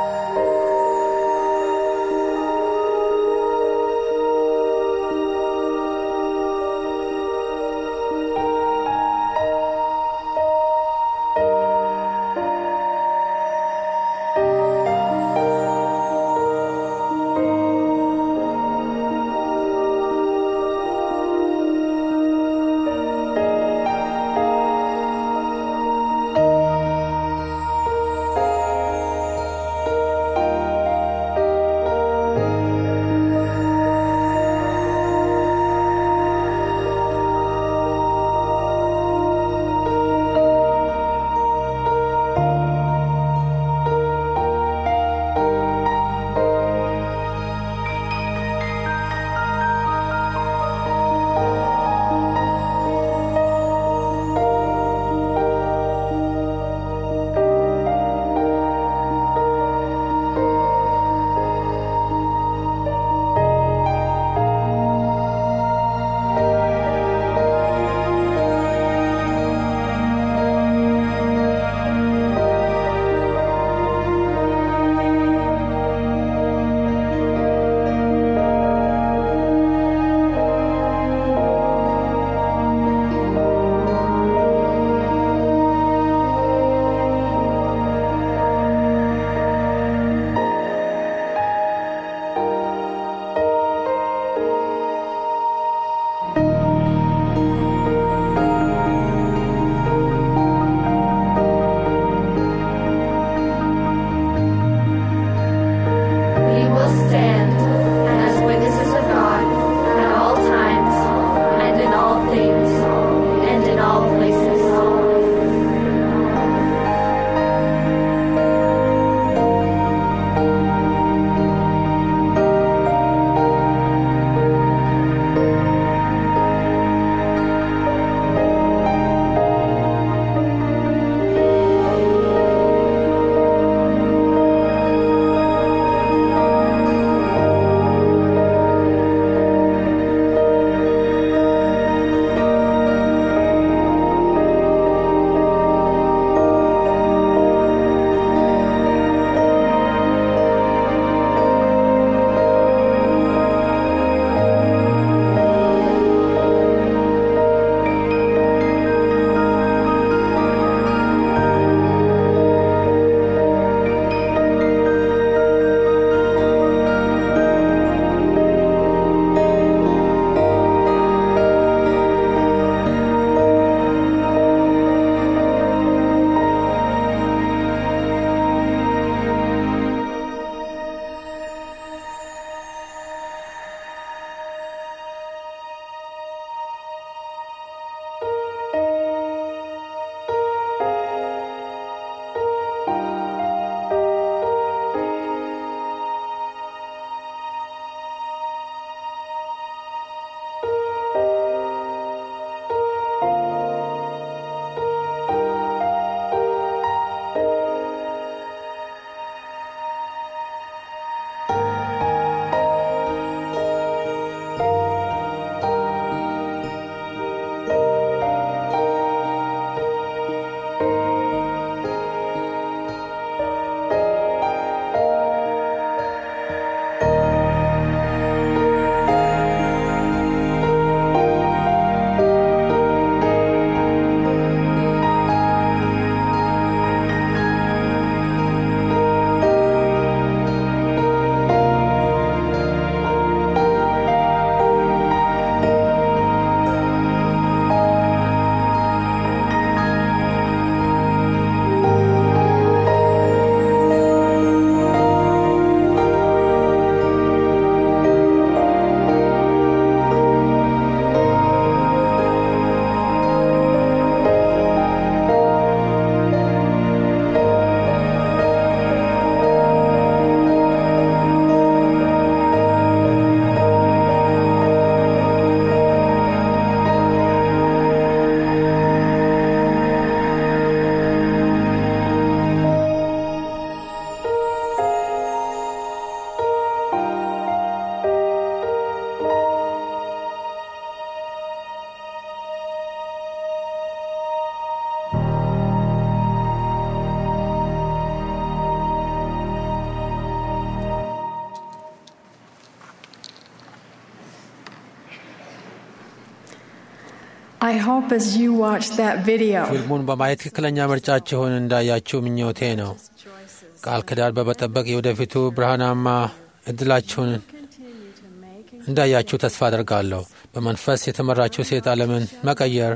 I hope as you watch that video, ፊልሙን በማየት ትክክለኛ ምርጫችሁን እንዳያችሁ ምኞቴ ነው። ቃል ኪዳን በመጠበቅ የወደፊቱ ብርሃናማ እድላችሁን continue to make and እንዳያችሁ ተስፋ አደርጋለሁ። በመንፈስ የተመራችው ሴት ዓለምን መቀየር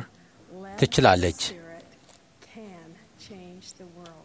ትችላለች። Spirit can change the world.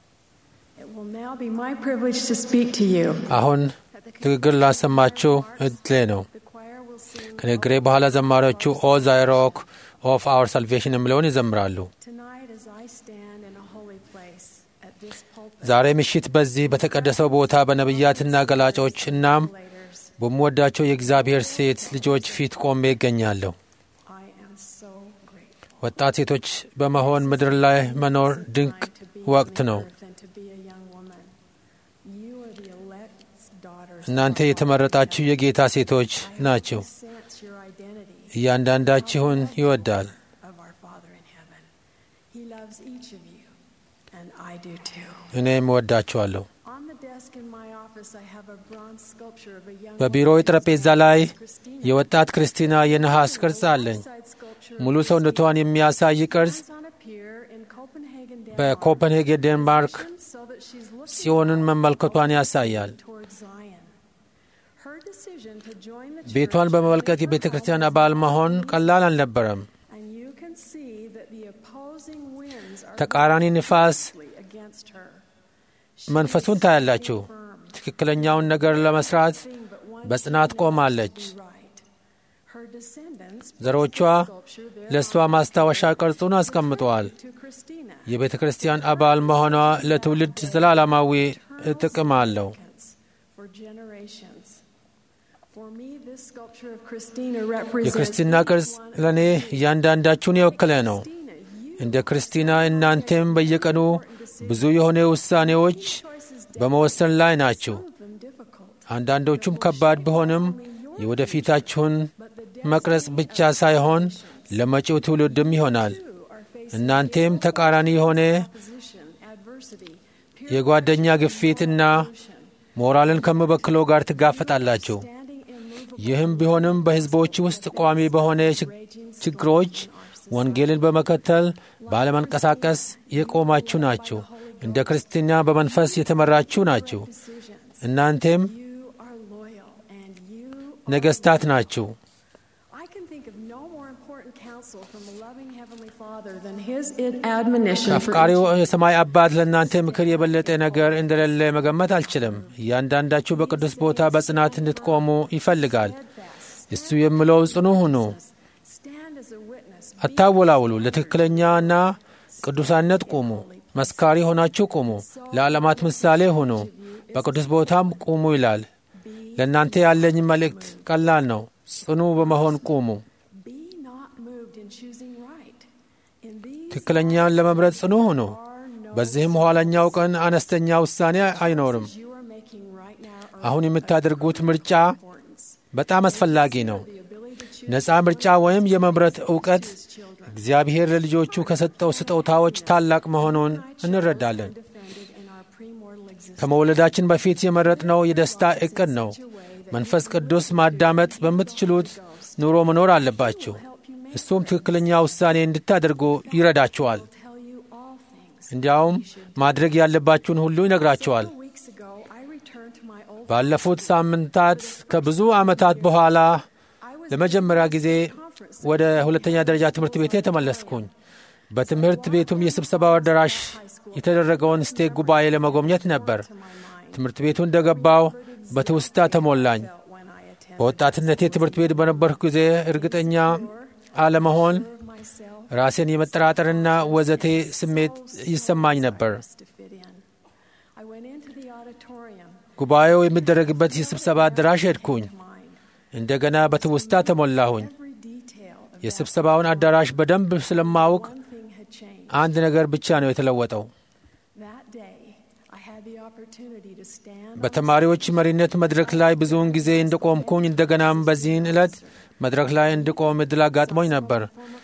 It will now be my privilege to speak to you. አሁን ንግግር ላሰማችሁ እድሌ ነው። The choir will sing ከንግግሬ በኋላ ዘማሪዎቹ ኦ ዛይሮክ ኦፍ አወር ሳልቬሽን የሚለውን ይዘምራሉ። tonight as I stand in a holy place at this pulpit. ዛሬ ምሽት በዚህ በተቀደሰው ቦታ በነቢያትና ገላጮች እናም Leaders, በምወዳቸው የእግዚአብሔር ሴት ልጆች ፊት ቆሜ ይገኛለሁ። I am so grateful. ወጣት ሴቶች በመሆን ምድር ላይ መኖር ድንቅ to be ወቅት on ነው። earth and to be a young woman. You are the elect's daughters. እናንተ የተመረጣችሁ የጌታ ሴቶች ናችሁ። Sense your identity እያንዳንዳችሁን ይወዳል። of our Father in heaven. He loves each of you, and I do too. እኔም እወዳችኋለሁ። On the desk in my office, I have a bronze sculpture of a young በቢሮው ጠረጴዛ ላይ Christina. የወጣት ክርስቲና የነሐስ ቅርጽ አለኝ። Side sculpture ሙሉ ሰውነቷን የሚያሳይ ቅርጽ is on a pier in Copenhagen, Denmark. በኮፐንሄገን ዴንማርክ So that she's looking ጽዮንን መመልከቷን ያሳያል። towards Zion. Her decision to join the ቤቷን church በመመልከት የቤተ ክርስቲያን አባል መሆን ቀላል አልነበረም። and you can see that the opposing winds are ተቃራኒ ንፋስ fiercely against her. መንፈሱን ታያላችሁ። ትክክለኛውን ነገር ለመስራት Thing but one በጽናት ቆማለች። be right. Her descendants ዘሮቿ sculpture there ለእሷ ማስታወሻ ቅርጹን አስቀምጠዋል። to Christina. የቤተ ክርስቲያን አባል መሆኗ ለትውልድ ዘላለማዊ ጥቅም አለው። For generations. For me, this sculpture of Christina represents የክርስትና ቅርጽ ለእኔ እያንዳንዳችሁን የወከለ ነው። Christina, you እንደ ክርስቲና እናንተም በየቀኑ ብዙ የሆነ ውሳኔዎች በመወሰን ላይ ናችሁ። of them difficult. አንዳንዶቹም ከባድ ቢሆንም የወደፊታችሁን መቅረጽ ብቻ ሳይሆን ለመጪው ትውልድም ይሆናል። You are facing እናንተም ተቃራኒ የሆነ opposition, adversity, peer የጓደኛ ግፊት እና ሞራልን ከሚበክለው ጋር ትጋፈጣላችሁ። standing immovable ይህም ቢሆንም በሕዝቦች ውስጥ ቋሚ በሆነ ችግ- ችግሮች ወንጌልን በመከተል ባለመንቀሳቀስ የቆማችሁ ናችሁ። እንደ ክርስትና በመንፈስ የተመራችሁ ናችሁ። decisions. እናንተም You are loyal and you ነገሥታት ናችሁ። I can think of no more important counsel from a loving Heavenly Father than His admonition for አፍቃሪው የሰማይ አባት ለእናንተ ምክር የበለጠ ነገር እንደሌለ መገመት አልችልም። እያንዳንዳችሁ በቅዱስ ቦታ በጽናት እንድትቆሙ ይፈልጋል። እሱ የሚለው ጽኑ ሁኑ፣ stand as a witness. አታወላውሉ፣ ለትክክለኛና ቅዱሳነት ቁሙ፣ መስካሪ ሆናችሁ ቁሙ፣ ለዓለማት ምሳሌ ሁኑ፣ በቅዱስ ቦታም ቁሙ ይላል። ለእናንተ ያለኝ መልእክት ቀላል ነው። ጽኑ በመሆን ቁሙ። Be not moved in choosing right. In these ትክክለኛን ለመምረጥ ጽኑ ሁኑ። are no በዚህም ኋለኛው ቀን አነስተኛ ውሳኔ አይኖርም። you are making right now are አሁን የምታደርጉት ምርጫ importance. በጣም አስፈላጊ ነው። The ability to choose ነፃ ምርጫ ወይም የመምረጥ እውቀት እግዚአብሔር ለልጆቹ ከሰጠው ስጦታዎች ታላቅ መሆኑን እንረዳለን። defended in our premortal existence. ከመወለዳችን በፊት የመረጥነው የደስታ ዕቅድ ነው። መንፈስ ቅዱስ ማዳመጥ በምትችሉት ኑሮ መኖር አለባችሁ። እሱም ትክክለኛ ውሳኔ እንድታደርጉ ይረዳችኋል። Tell you all things. እንዲያውም ማድረግ ያለባችሁን ሁሉ ይነግራችኋል። Weeks ago, I returned to my old ባለፉት ሳምንታት ከብዙ ዓመታት በኋላ ለመጀመሪያ ጊዜ ወደ ሁለተኛ ደረጃ ትምህርት ቤቴ ተመለስኩኝ። በትምህርት ቤቱም የስብሰባው አዳራሽ የተደረገውን ስቴክ ጉባኤ ለመጎብኘት ነበር። ትምህርት ቤቱ እንደገባው በትውስታ ተሞላኝ። when I attended በወጣትነቴ ትምህርት ቤት በነበርኩ ጊዜ እርግጠኛ አለመሆን፣ myself ራሴን የመጠራጠርና ወዘቴ ስሜት ይሰማኝ ነበር። to fit in. I went into the auditorium, ጉባኤው የሚደረግበት የስብሰባ አዳራሽ ሄድኩኝ። mine. እንደገና በትውስታ ተሞላሁኝ። Every detail of የስብሰባውን አዳራሽ በደንብ ስለማውቅ one thing had changed. አንድ ነገር ብቻ ነው የተለወጠው። That day, I had the opportunity to stand on በተማሪዎች መሪነት መድረክ ላይ ብዙውን ጊዜ እንደቆምኩኝ እንደገናም በዚህን ዕለት መድረክ ላይ እንድቆም እድል አጋጥሞኝ ነበር።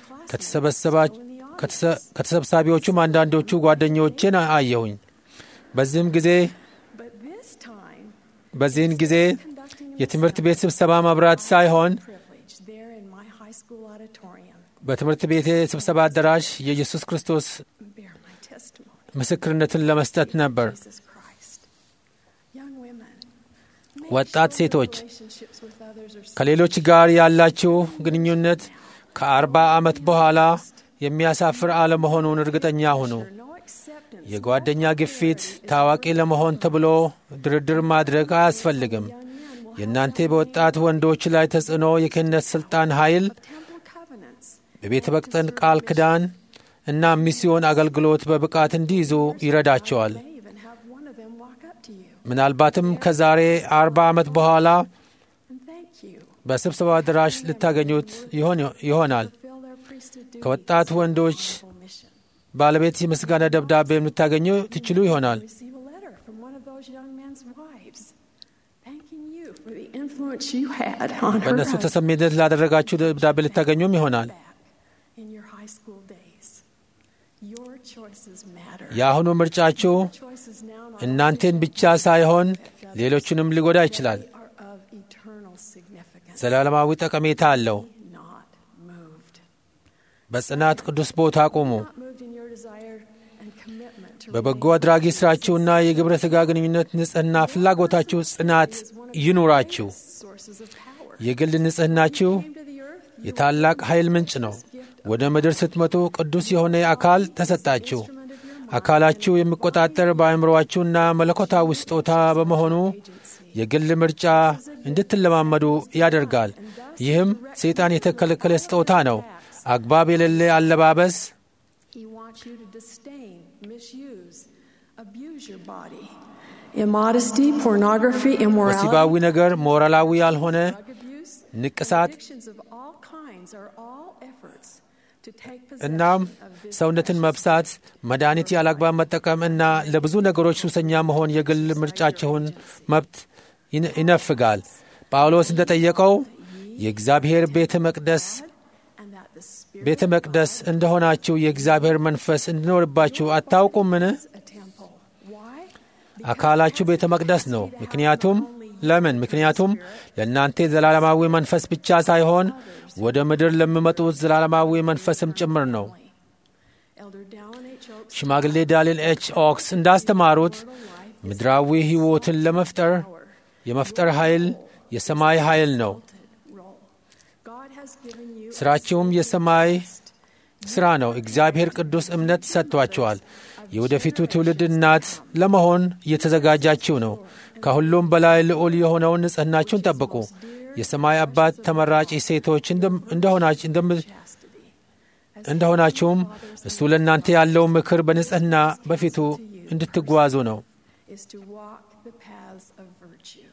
ከተሰበሰባ- ከተሰ- ከተሰብሳቢዎቹም አንዳንዶቹ ጓደኞቼን አየሁኝ። በዚህም ጊዜ But this time, በዚህን ጊዜ conducting የትምህርት ቤት ስብሰባ መብራት ሳይሆን privilege there in my high school auditorium. በትምህርት ቤቴ ስብሰባ አዳራሽ የኢየሱስ ክርስቶስ bear my testimony. ምስክርነትን ለመስጠት ነበር። Jesus Christ. Young women, make ወጣት sure your ሴቶች relationships with others are ከሌሎች ጋር ያላችሁ ግንኙነት ከአርባ ዓመት በኋላ የሚያሳፍር አለመሆኑን እርግጠኛ ሁኑ። secure. No acceptance. የጓደኛ ግፊት ታዋቂ ለመሆን ተብሎ ድርድር ማድረግ አያስፈልግም። የእናንተ በወጣት ወንዶች ላይ ተጽዕኖ የክህነት ሥልጣን ኃይል Temple covenants. በቤተ መቅደስ ቃል ኪዳን እና ሚስዮን አገልግሎት በብቃት እንዲይዙ ይረዳቸዋል። May even have one of them walk up to you ምናልባትም ከዛሬ አርባ ዓመት በኋላ and thank you. በስብሰባ አዳራሽ ልታገኙት ይሆን ይሆናል። Fulfill their priesthood duties. ከወጣት ወንዶች Honorable mission. ባለቤት የምስጋና ደብዳቤ ልታገኙ ትችሉ ይሆናል። Receive a letter from one of those young men's wives, thanking you for the influence you had on her በእነሱ husband ተሰሚነት ላደረጋችሁ ደብዳቤ ልታገኙም ይሆናል። back in your high school days. Your choices matter. የአሁኑ ምርጫችሁ Choices now not እናንተን ብቻ ሳይሆን ሌሎቹንም ሊጎዳ ይችላል። only are of eternal significance, ዘላለማዊ ጠቀሜታ አለው። not moved. በጽናት ቅዱስ ቦታ ቁሙ። Not moved in your desire and commitment to በበጎ remain አድራጊ ሥራችሁና የግብረ ሥጋ ግንኙነት ንጽሕና ፍላጎታችሁ ጽናት ይኑራችሁ። sources of power. የግል ንጽሕናችሁ Came to the earth, you የታላቅ ኃይል ምንጭ ነው። ወደ ምድር ስትመጡ ቅዱስ የሆነ አካል ተሰጣችሁ። አካላችሁ የሚቆጣጠር በአእምሮአችሁና መለኮታዊ ስጦታ በመሆኑ የግል ምርጫ እንድትለማመዱ ያደርጋል። ይህም ሰይጣን የተከለከለ ስጦታ ነው። አግባብ የሌለ አለባበስ፣ He wants you to disdain, misuse, abuse your body. Immodesty, pornography, immorality, ወሲባዊ ነገር፣ ሞራላዊ ያልሆነ drug abuse, ንቅሳት addictions of all kinds are all efforts to take እናም possession of this ሰውነትን መብሳት፣ መድኃኒት ያላግባብ መጠቀም እና ለብዙ ነገሮች ሱሰኛ መሆን የግል ምርጫችሁን መብት ይነ- ይነፍጋል። ጳውሎስ እንደጠየቀው የእግዚአብሔር ቤተ መቅደስ and that the spirit ቤተ መቅደስ እንደሆናችሁ የእግዚአብሔር መንፈስ እንዲኖርባችሁ አታውቁምን? is a temple. Why? አካላችሁ ቤተ መቅደስ ነው። ምክንያቱም ለምን? ምክንያቱም ለእናንተ ዘላለማዊ መንፈስ ብቻ ሳይሆን ወደ ምድር ለሚመጡት ዘላለማዊ መንፈስም ጭምር ነው። Elder Dallin H. Oaks ሽማግሌ ዳሊል ኤች ኦክስ እንዳስተማሩት ምድራዊ ሕይወትን ለመፍጠር የመፍጠር ኃይል የሰማይ ኃይል ነው። role. God has given you a ሥራችሁም የሰማይ ሥራ ነው። እግዚአብሔር ቅዱስ እምነት ሰጥቷችኋል። የወደፊቱ ትውልድ እናት ለመሆን እየተዘጋጃችሁ ነው። ከሁሉም በላይ ልዑል የሆነውን ንጽሕናችሁን ጠብቁ። የሰማይ አባት ተመራጭ ሴቶች እንደም- እንደሆናች- እንደም- እንደሆናችሁም እሱ ለእናንተ ያለው ምክር በንጽሕና በፊቱ እንድትጓዙ ነው። is to walk the paths of virtue.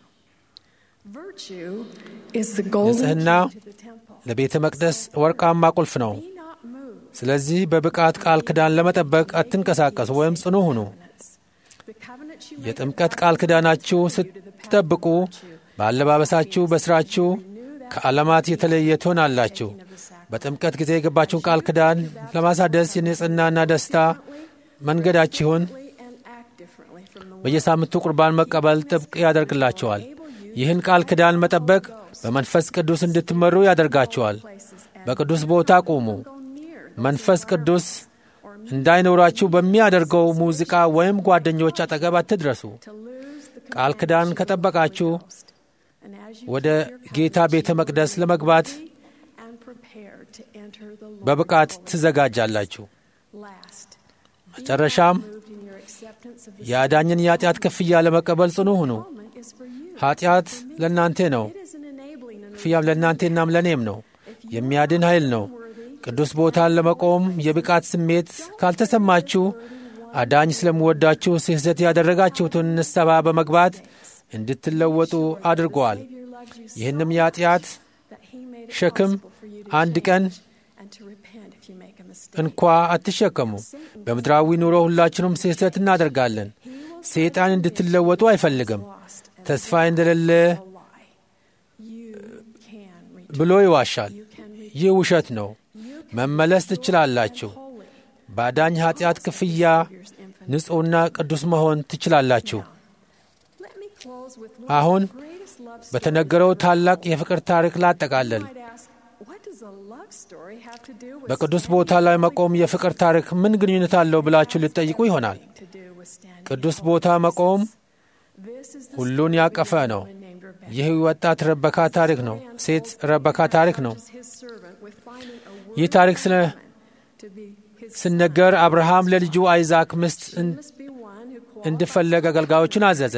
Virtue is the golden ንጽሕና key to the temple. ለቤተ መቅደስ ወርቃማ ቁልፍ ነው። Be not moved. ስለዚህ በብቃት ቃል ኪዳን ለመጠበቅ አትንቀሳቀሱ ወይም ጽኑ ሁኑ። The covenant you make የጥምቀት ቃል ኪዳናችሁ ስትጠብቁ በአለባበሳችሁ፣ በሥራችሁ ከዓለማት የተለየ ትሆናላችሁ። በጥምቀት ጊዜ የገባችሁን ቃል ኪዳን ለማሳደስ የንጽሕናና ደስታ መንገዳችሁን and act differently from the በየሳምንቱ ቁርባን መቀበል ጥብቅ ያደርግላችኋል። ይህን ቃል ኪዳን መጠበቅ በመንፈስ ቅዱስ እንድትመሩ ያደርጋችኋል። በቅዱስ ቦታ ቁሙ። go near መንፈስ ቅዱስ እንዳይኖራችሁ በሚያደርገው ሙዚቃ ወይም ጓደኞች አጠገብ አትድረሱ። to lose the ቃል ኪዳን ከጠበቃችሁ and as you ወደ ጌታ ቤተ መቅደስ ለመግባት and prepare to enter the Lord በብቃት ትዘጋጃላችሁ። last. መጨረሻም Moved in your acceptance of the የአዳኝን የኃጢአት ክፍያ ለመቀበል ጽኑ ሁኑ። atonement is for you. ኃጢአት ለእናንተ ነው፣ It is an enabling and ክፍያም ለእናንተናም ለእኔም ነው። የሚያድን ኃይል ነው። ቅዱስ ቦታን ለመቆም የብቃት ስሜት ካልተሰማችሁ አዳኝ ስለምወዳችሁ ስህተት ያደረጋችሁትን ንስሐ በመግባት እንድትለወጡ አድርገዋል። Savior loves you so ይህንም የኃጢአት that he made it ሸክም possible for you to አንድ ቀን change and to repent if you make a mistake. እንኳ አትሸከሙ። በምድራዊ ኑሮ ሁላችንም ስህተት እናደርጋለን። ሰይጣን እንድትለወጡ አይፈልግም። Lost and ተስፋ እንደሌለ a lie. You can return. ብሎ ይዋሻል። You can return. ይህ ውሸት ነው። መመለስ ትችላላችሁ። Holy. በአዳኝ ኃጢአት ክፍያ Here's infinite. ንጹሕና ቅዱስ መሆን ትችላላችሁ። Let me close with one አሁን of the greatest love stories. በተነገረው ታላቅ የፍቅር ታሪክ ላጠቃለል። You might ask, what does the love story have to do with በቅዱስ ቦታ ላይ መቆም የፍቅር ታሪክ ምን ግንኙነት አለው ብላችሁ ልትጠይቁ ይሆናል። to do with standing? ቅዱስ ቦታ መቆም This is the ሁሉን story ያቀፈ of a ነው። woman named Rebecca. ይህ ወጣት ረበካ ታሪክ ነው። ሴት ረበካ ታሪክ ነው። His servant with finding a ይህ worthy ታሪክ ስለ woman to be his ሲነገር አብርሃም ለልጁ አይዛክ ሚስት እን- must be one who እንዲፈለግ አገልጋዮችን አዘዘ።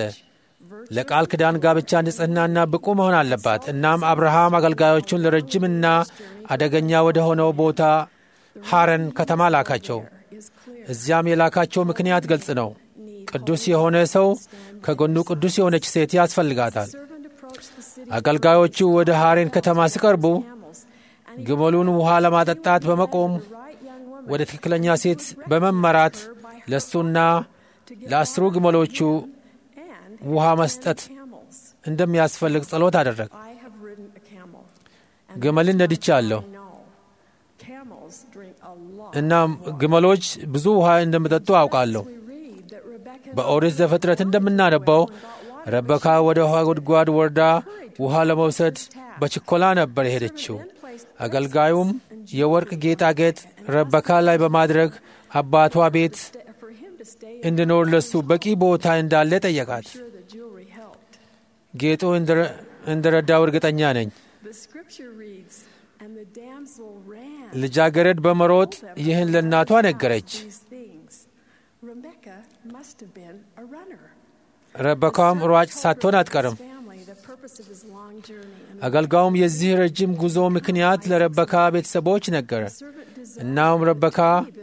ለቃል ኪዳን ጋብቻ ንጽሕናና ብቁ መሆን አለባት። እናም አብርሃም አገልጋዮቹን ለረጅምና አደገኛ ወደ ሆነው ቦታ ሐረን ከተማ ላካቸው። is clear. እዚያም የላካቸው ምክንያት ግልጽ ነው። ቅዱስ የሆነ ሰው ከጎኑ ቅዱስ የሆነች ሴት ያስፈልጋታል። Servant approached the city አገልጋዮቹ ወደ ሐሬን ከተማ ሲቀርቡ camels, and ግመሉን ውሃ ለማጠጣት በመቆም the right young woman ወደ ትክክለኛ ሴት በመመራት ለእሱና ለአስሩ ግመሎቹ and ውሃ መስጠት camels. እንደሚያስፈልግ ጸሎት አደረግ። I have ridden a camel. ግመልን ነድቻለሁ። I know camels drink a lot. እናም ግመሎች ብዙ ውሃ እንደሚጠጡ አውቃለሁ። We read that Rebecca በኦሪት ዘፍጥረት እንደምናነበው ረበካ ወደ ውሃ ጉድጓድ ወርዳ ውሃ ለመውሰድ በችኮላ ነበር የሄደችው። አገልጋዩም የወርቅ ጌጣጌጥ ረበካ ላይ በማድረግ አባቷ ቤት for him to stay እንዲኖር ለሱ በቂ ቦታ እንዳለ ጠየቃት። sure the jewelry helped. ጌጡ እንደ- እንደረዳው እርግጠኛ ነኝ። The scripture reads, and the damsel ran. ልጃገረድ በመሮጥ ይህን ለእናቷ ነገረች። These things. Rebecca must have been a runner. ረበካም ሯጭ ሳትሆን አትቀርም። Family, the purpose of his long journey, and አገልጋዩም የዚህ ረጅም ጉዞ ምክንያት ለረበካ ቤተሰቦች ነገረ። the servant desired እናም ረበካ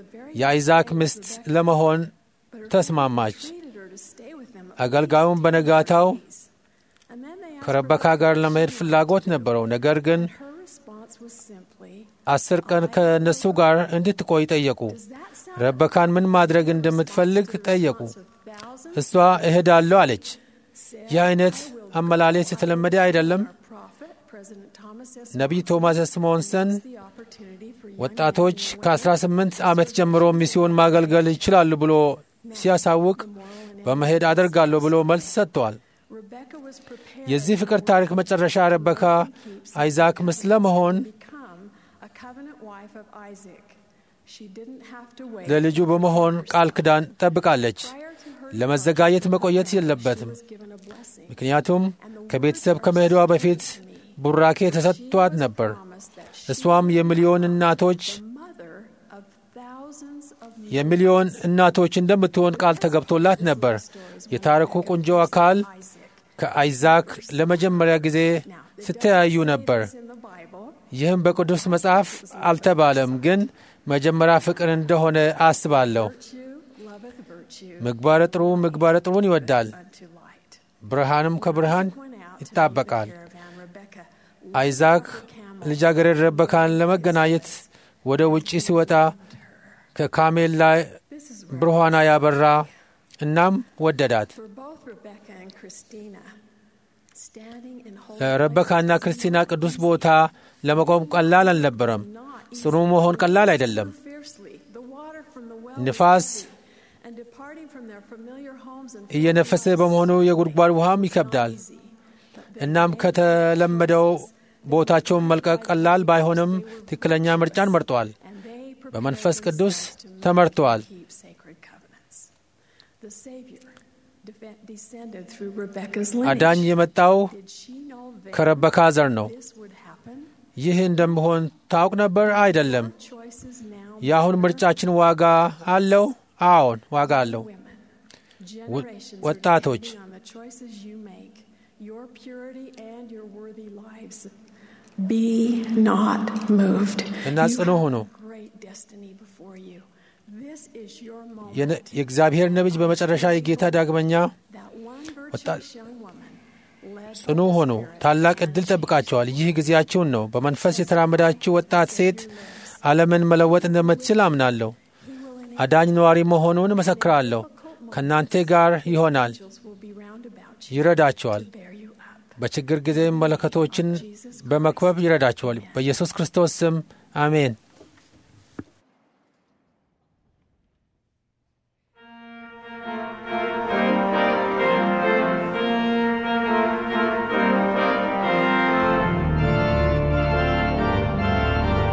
የአይዛክ ሚስት ለመሆን ተስማማች። treated her to stay with them. አገልጋዩም በነጋታው And then they asked ከረበካ ጋር ለመሄድ ፍላጎት ነበረው። ነገር ግን her response was simply, አስር ቀን ከእነሱ ጋር እንድትቆይ ጠየቁ። Does that sound ረበካን ምን ማድረግ እንደምትፈልግ ጠየቁ። of thousands? እሷ እሄዳለሁ አለች። ይህ አይነት አመላለስ የተለመደ አይደለም። Our prophet, President Thomas S. ነቢይ ቶማስ ስሞንሰን the opportunity for young ወጣቶች ከ18 ዓመት ጀምሮ ሚስዮን ማገልገል ይችላሉ ብሎ ሲያሳውቅ በመሄድ አደርጋለሁ ብሎ መልስ ሰጥተዋል። Rebecca was prepared የዚህ ፍቅር ታሪክ መጨረሻ ረበካ አይዛክ ሚስት ለመሆን to become a covenant wife of Isaac. She didn't have to wait. ለልጁ በመሆን ቃል ኪዳን ጠብቃለች። Prior to her ለመዘጋጀት መቆየት የለበትም። was given a blessing. ምክንያቱም ከቤተሰብ ከመሄዷ በፊት ቡራኬ ተሰጥቷት ነበር። Promise that she እሷም የሚሊዮን እናቶች the mother of thousands of የሚሊዮን እናቶች እንደምትሆን ቃል ተገብቶላት ነበር። የታሪኩ ቁንጆ አካል Isaac. ከአይዛክ ለመጀመሪያ ጊዜ ሲተያዩ ነበር። In the Bible, ይህም በቅዱስ መጽሐፍ አልተባለም፣ ግን መጀመሪያ ፍቅር እንደሆነ አስባለሁ። virtue loveth virtue ምግባረ ጥሩ ምግባረ ጥሩን ይወዳል፣ unto light. ብርሃንም ከብርሃን Went out to meet the ይጣበቃል። caravan. Rebecca አይዛክ ልጃገረድ ረበካን ለመገናኘት ወደ ውጪ ሲወጣ ከካሜል ላይ This is ብርሃኗ ያበራ፣ እናም ወደዳት። for both Rebecca and Christina. Standing in holy ረበካና ክርስቲና ቅዱስ ቦታ ለመቆም ቀላል አልነበረም። ጽኑ መሆን ቀላል አይደለም። fiercely, the water from the well ንፋስ and departing from their familiar homes and እየነፈሰ በመሆኑ የጉድጓድ ውሃም ይከብዳል። እናም ከተለመደው ቦታቸውን መልቀቅ ቀላል ባይሆንም ትክክለኛ ምርጫን መርጠዋል። and they prepared በመንፈስ ቅዱስ themselves to ተመርተዋል። keep sacred covenants. The Savior de- descended through Rebecca's አዳኝ lineage. የመጣው Did she know then ከረበካ ዘር ነው። this would happen? ይህ እንደምሆን ታውቅ ነበር? አይደለም። Choices now የአሁን ምርጫችን ዋጋ አለው? አዎን፣ ዋጋ አለው። women. Generations are ወጣቶች depending on the choices you make, your purity and your worthy lives. Be not moved. እና You ጽኑ have ሁኑ። a great destiny before you. This is your moment. የነ- የእግዚአብሔር ነቢይ በመጨረሻ የጌታ ዳግመኛ That one ወጣት virtuous young woman led ጽኑ by the ሆኑ። Spirit ታላቅ ዕድል ጠብቃቸዋል። ይህ ጊዜያችሁን ነው። በመንፈስ የተራመዳችሁ ወጣት ሴት ዓለምን መለወጥ እንደምትችል አምናለሁ። አዳኝ ነዋሪ መሆኑን እመሰክራለሁ። ከእናንተ ጋር ይሆናል፣ angels will be round about you ይረዳቸዋል። to bear you up. በችግር ጊዜ መለከቶችን በመክበብ ይረዳቸዋል። በኢየሱስ ክርስቶስ ስም አሜን። Thank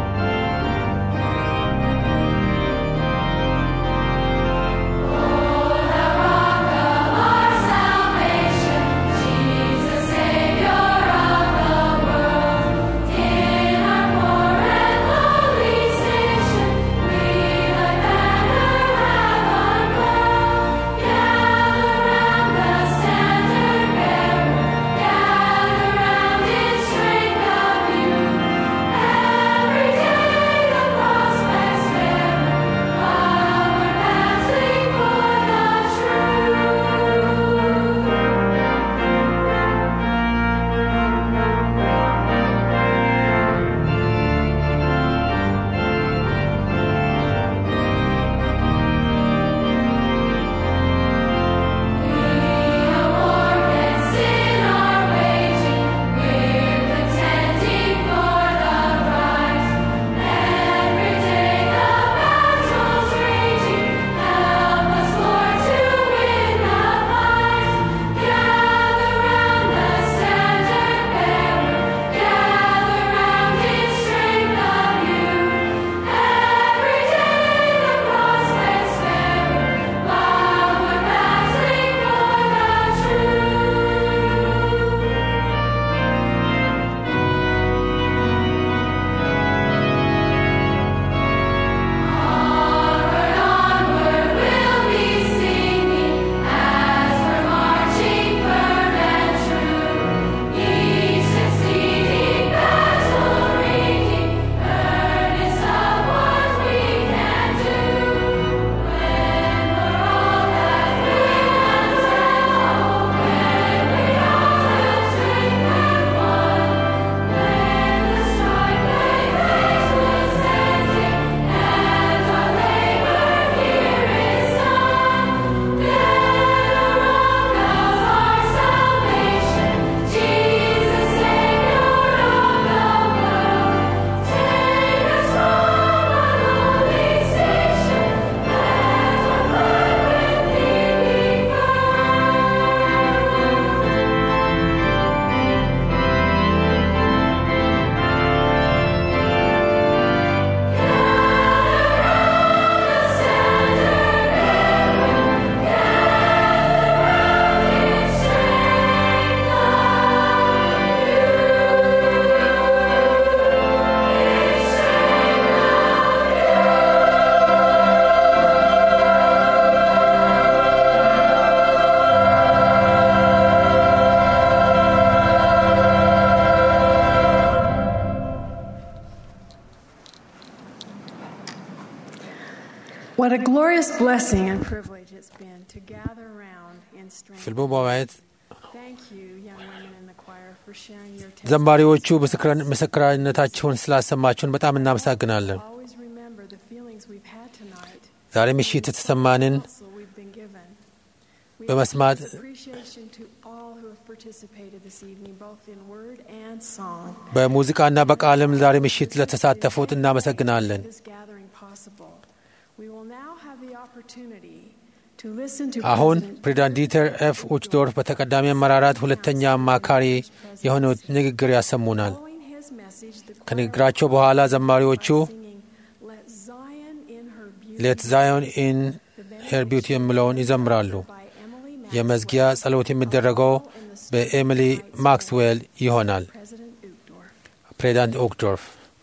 What a glorious blessing and privilege it's been to gather around in strength. ፊልሙ በማየት Thank you, young women in the choir, for sharing your ዘማሪዎቹ ምስክራ- ምስክርነታቸውን ስላሰማችሁን በጣም እናመሰግናለን። Always remember the feelings we've had tonight, ዛሬ ምሽት የተሰማንን counsel we've been given. We በመስማት express appreciation to all who have participated this evening, both in word and song. በሙዚቃና በቃልም ዛሬ ምሽት ለተሳተፉት እናመሰግናለን። This gathering possible. We will now have the opportunity to listen to አሁን President ፕሬዚዳንት ዲተር ኤፍ ኡችዶርፍ በተቀዳሚ አመራራት ሁለተኛ አማካሪ የሆነው ንግግር ያሰሙናል። Following his message, the choir ከንግግራቸው በኋላ ዘማሪዎቹ singing Let Zion in her beauty ሌት ዛዮን ኢን ሄር ቢዩቲ የሚለውን ይዘምራሉ። by Emily የመዝጊያ ጸሎት የሚደረገው በኤሚሊ ማክስዌል ይሆናል። President Uchtdorf. ፕሬዚዳንት ኦክዶርፍ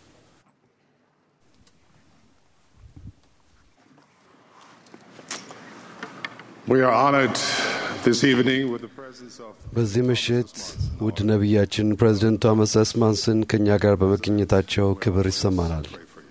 We are honored this evening with the presence of በዚህ ምሽት ውድ ነቢያችን ፕሬዚደንት ቶማስ ኤስ ማንሰን ከእኛ ጋር በመገኘታቸው ክብር ይሰማናል።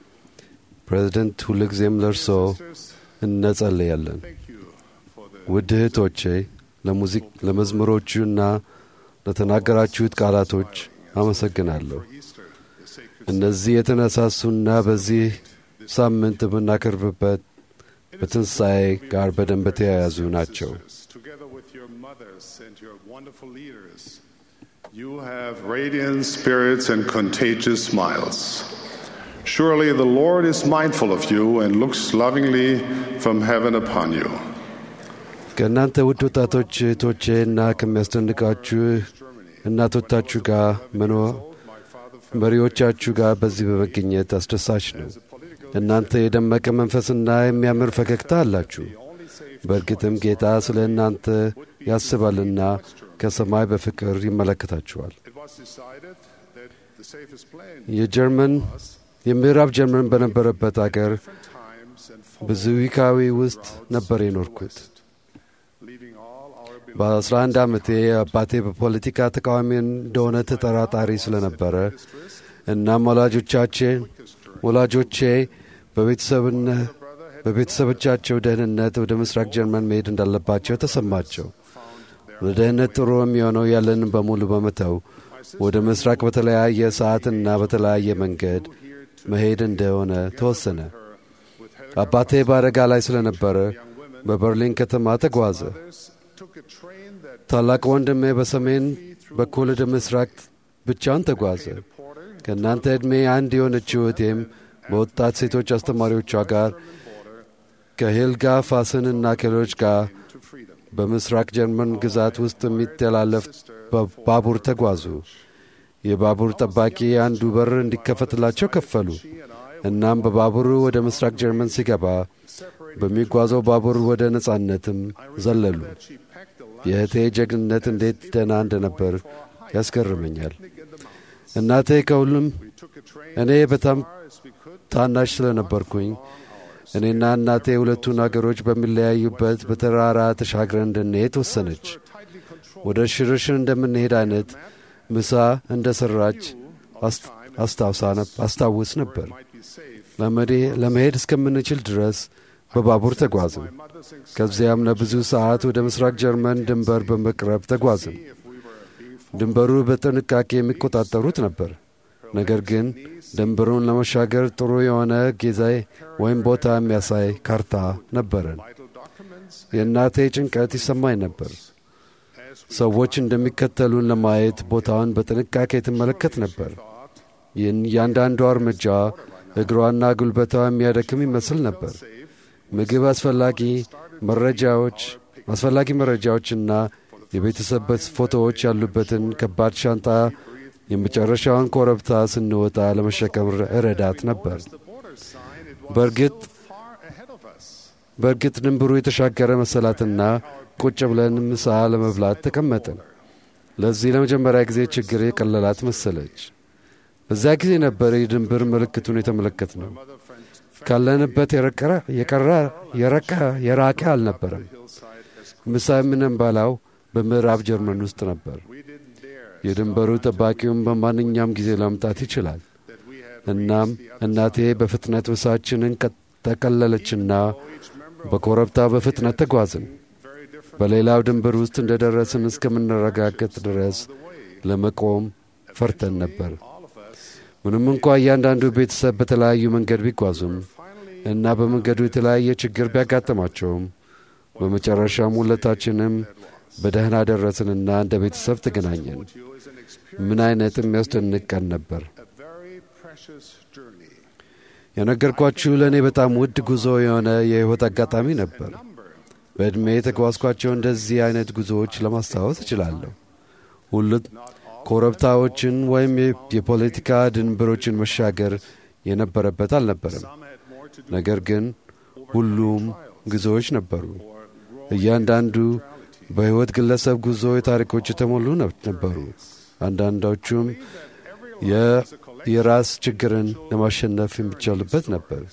ፕሬዚደንት ሁልጊዜም ለእርሶ እንጸልያለን። thank you for the ውድ እህቶቼ ለሙዚቅ ለመዝሙሮቹና ለተናገራችሁት ቃላቶች አመሰግናለሁ። Easter, the sacred እነዚህ የተነሳሱና በዚህ ሳምንት የምናከርብበት በትንሣኤ ጋር በደንብ የተያያዙ ናቸው። service, together with your mothers and your wonderful leaders. You have radiant spirits and contagious smiles. Surely the Lord is mindful of you and looks lovingly from heaven upon you. ከእናንተ ውድ ወጣቶች እህቶቼ እና ከሚያስደንቃችሁ እናቶቻችሁ ጋር መኖ መሪዎቻችሁ ጋር በዚህ በመገኘት አስደሳች ነው። እናንተ የደመቀ መንፈስና የሚያምር ፈገግታ አላችሁ። በእርግጥም ጌታ ስለ እናንተ ያስባልና ከሰማይ በፍቅር ይመለከታችኋል። It was decided that the safest plan የጀርመን የምዕራብ ጀርመን በነበረበት አገር times and በዙዊካዊ ውስጥ ነበር የኖርኩት። leaving all our በ11 ዓመቴ አባቴ በፖለቲካ ተቃዋሚ እንደሆነ ተጠራጣሪ ስለነበረ እናም ወላጆቻችን ወላጆቼ በቤተሰብነ በቤተሰቦቻቸው ደህንነት ወደ ምስራቅ ጀርመን መሄድ እንዳለባቸው ተሰማቸው። ለደህንነት ጥሩ የሚሆነው ያለንን በሙሉ በመተው ወደ ምስራቅ በተለያየ ሰዓትና በተለያየ መንገድ መሄድ እንደሆነ ተወሰነ። አባቴ በአደጋ ላይ ስለነበረ በበርሊን ከተማ ተጓዘ። took a train that ታላቅ ወንድሜ በሰሜን በኩል ወደ ምስራቅ ብቻውን ተጓዘ። ከእናንተ ዕድሜ አንድ የሆነችው እህቴም በወጣት ሴቶች አስተማሪዎቿ ጋር ከሄልጋ ፋስንና ከሌሎች ጋር በምስራቅ ጀርመን ግዛት ውስጥ የሚተላለፍ ባቡር ተጓዙ። የባቡር ጠባቂ አንዱ በር እንዲከፈትላቸው ከፈሉ። እናም በባቡሩ ወደ ምስራቅ ጀርመን ሲገባ በሚጓዘው ባቡር ወደ ነጻነትም ዘለሉ። የእህቴ ጀግንነት እንዴት ደህና እንደነበር ያስገርመኛል። እናቴ ከሁሉም እኔ በጣም ታናሽ ስለነበርኩኝ እኔና እናቴ ሁለቱን አገሮች በሚለያዩበት በተራራ ተሻግረን እንድንሄድ ወሰነች። ወደ ሽርሽር እንደምንሄድ አይነት ምሳ እንደ ሠራች አስታውስ ነበር። ለመሄድ እስከምንችል ድረስ በባቡር ተጓዝን። ከዚያም ለብዙ ሰዓት ወደ ምስራቅ ጀርመን ድንበር በመቅረብ ተጓዝን። ድንበሩ በጥንቃቄ የሚቆጣጠሩት ነበር። ነገር ግን ድንበሩን ለመሻገር ጥሩ የሆነ ጊዜ ወይም ቦታ የሚያሳይ ካርታ ነበረን። የእናቴ ጭንቀት ይሰማኝ ነበር። ሰዎች እንደሚከተሉን ለማየት ቦታውን በጥንቃቄ ትመለከት ነበር። ይህን እያንዳንዷ እርምጃ እግሯና ጉልበቷ የሚያደክም ይመስል ነበር። ምግብ አስፈላጊ መረጃዎች አስፈላጊ መረጃዎችና የቤተሰብ ፎቶዎች ያሉበትን ከባድ ሻንጣ የመጨረሻውን ኮረብታ ስንወጣ ለመሸከም እረዳት ነበር። በእርግጥ በእርግጥ ድንብሩ የተሻገረ መሰላትና ቁጭ ብለን ምሳ ለመብላት ተቀመጥን። ለዚህ ለመጀመሪያ ጊዜ ችግር የቀለላት መሰለች። በዚያ ጊዜ ነበር የድንብር ምልክቱን የተመለከት ነው። ካለንበት የቀረ የረቀ የራቀ አልነበረም። ምሳ የምንበላው በምዕራብ ጀርመን ውስጥ ነበር። የድንበሩ ጠባቂውም በማንኛውም ጊዜ ለመምጣት ይችላል። እናም እናቴ በፍጥነት ምሳችንን ጠቀለለችና በኮረብታው በፍጥነት ተጓዝን። በሌላው ድንበር ውስጥ እንደ ደረስን እስከምንረጋገጥ ድረስ ለመቆም ፈርተን ነበር። ምንም እንኳ እያንዳንዱ ቤተሰብ በተለያዩ መንገድ ቢጓዙም እና በመንገዱ የተለያየ ችግር ቢያጋጥማቸውም በመጨረሻም ሁለታችንም በደህና ደረስንና እንደ ቤተሰብ ተገናኘን። ምን አይነት የሚያስደንቅ ቀን ነበር! የነገርኳችሁ ለእኔ በጣም ውድ ጉዞ የሆነ የሕይወት አጋጣሚ ነበር። በዕድሜ የተጓዝኳቸው እንደዚህ አይነት ጉዞዎች ለማስታወስ እችላለሁ። ሁሉ ኮረብታዎችን ወይም የፖለቲካ ድንበሮችን መሻገር የነበረበት አልነበረም። ነገር ግን ሁሉም ጉዞዎች ነበሩ። እያንዳንዱ በሕይወት ግለሰብ ጉዞ የታሪኮች የተሞሉ ነበሩ። አንዳንዶቹም የራስ ችግርን ለማሸነፍ የሚቻልበት ነበር።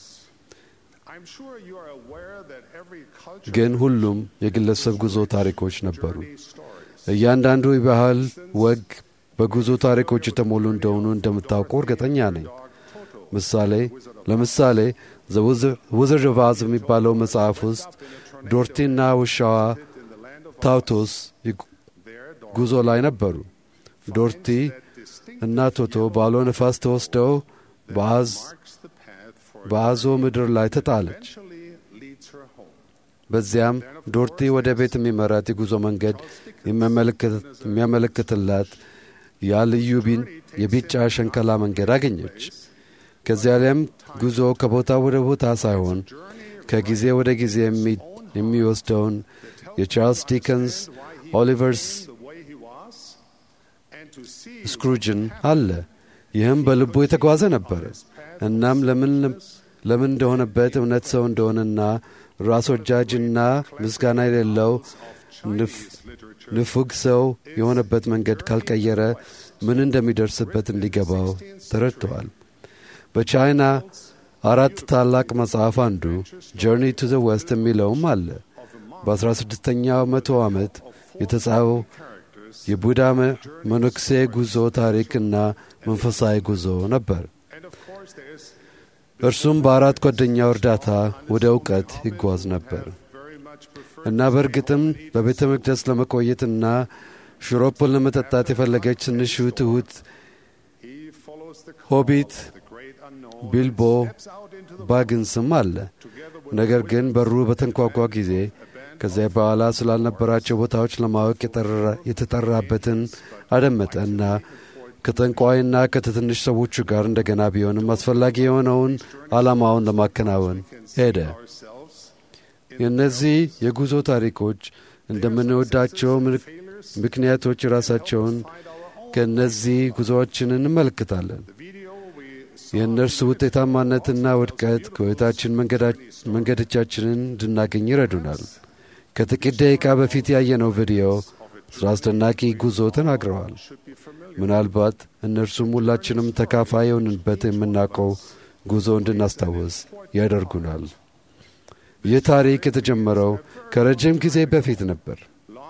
ግን ሁሉም የግለሰብ ጉዞ ታሪኮች ነበሩ። እያንዳንዱ የባህል ወግ በጉዞ ታሪኮች የተሞሉ እንደሆኑ እንደምታውቁ እርግጠኛ ነኝ። ምሳሌ ለምሳሌ ውዝር ቫዝ የሚባለው መጽሐፍ ውስጥ ዶርቲና ውሻዋ ታውቶስ ጉዞ ላይ ነበሩ። ዶርቲ እና ቶቶ ባሎ ነፋስ ተወስደው በአዞ ምድር ላይ ተጣለች። በዚያም ዶርቲ ወደ ቤት የሚመራት የጉዞ መንገድ የሚያመለክትላት ያ ልዩ የቢጫ ሸንከላ መንገድ አገኘች። ከዚያ ላይም ጉዞ ከቦታ ወደ ቦታ ሳይሆን ከጊዜ ወደ ጊዜ የሚወስደውን የቻርልስ ዲከንስ ኦሊቨርስ ስክሩጅን አለ። ይህም በልቡ የተጓዘ ነበረ። እናም ለምን ለምን እንደሆነበት እውነት ሰው እንደሆነና ራስ ወጃጅና ምስጋና የሌለው ንፉግ ሰው የሆነበት መንገድ ካልቀየረ ምን እንደሚደርስበት እንዲገባው ተረድተዋል። በቻይና አራት ታላቅ መጽሐፍ አንዱ ጆርኒ ቱ ዘ ዌስት የሚለውም አለ። በአስራ ስድስተኛው መቶ ዓመት የተጻፈው የቡዳ መነኩሴ ጉዞ ታሪክና መንፈሳዊ ጉዞ ነበር። እርሱም በአራት ጓደኛው እርዳታ ወደ እውቀት ይጓዝ ነበር እና በእርግጥም በቤተ መቅደስ ለመቆየትና ሽሮፑን ለመጠጣት የፈለገች ትንሹ ትሑት ሆቢት ቢልቦ ባግንስም አለ። ነገር ግን በሩ በተንኳኳ ጊዜ ከዚያ በኋላ ስላልነበራቸው ቦታዎች ለማወቅ የተጠራበትን አደመጠ እና ከጠንቋይና ከትንሽ ሰዎቹ ጋር እንደገና ቢሆንም አስፈላጊ የሆነውን ዓላማውን ለማከናወን ሄደ። የእነዚህ የጉዞ ታሪኮች እንደምንወዳቸው ምክንያቶች ራሳቸውን ከእነዚህ ጉዞዎችን እንመለከታለን። የእነርሱ ውጤታማነትና ውድቀት ከሕይወታችን መንገዶቻችንን እንድናገኝ ይረዱናል። ከጥቂት ደቂቃ በፊት ያየነው ቪዲዮ ስለ አስደናቂ ጉዞ ተናግረዋል። ምናልባት እነርሱም ሁላችንም ተካፋይ የሆንበት የምናውቀው ጉዞ እንድናስታውስ ያደርጉናል። ይህ ታሪክ የተጀመረው ከረጅም ጊዜ በፊት ነበር።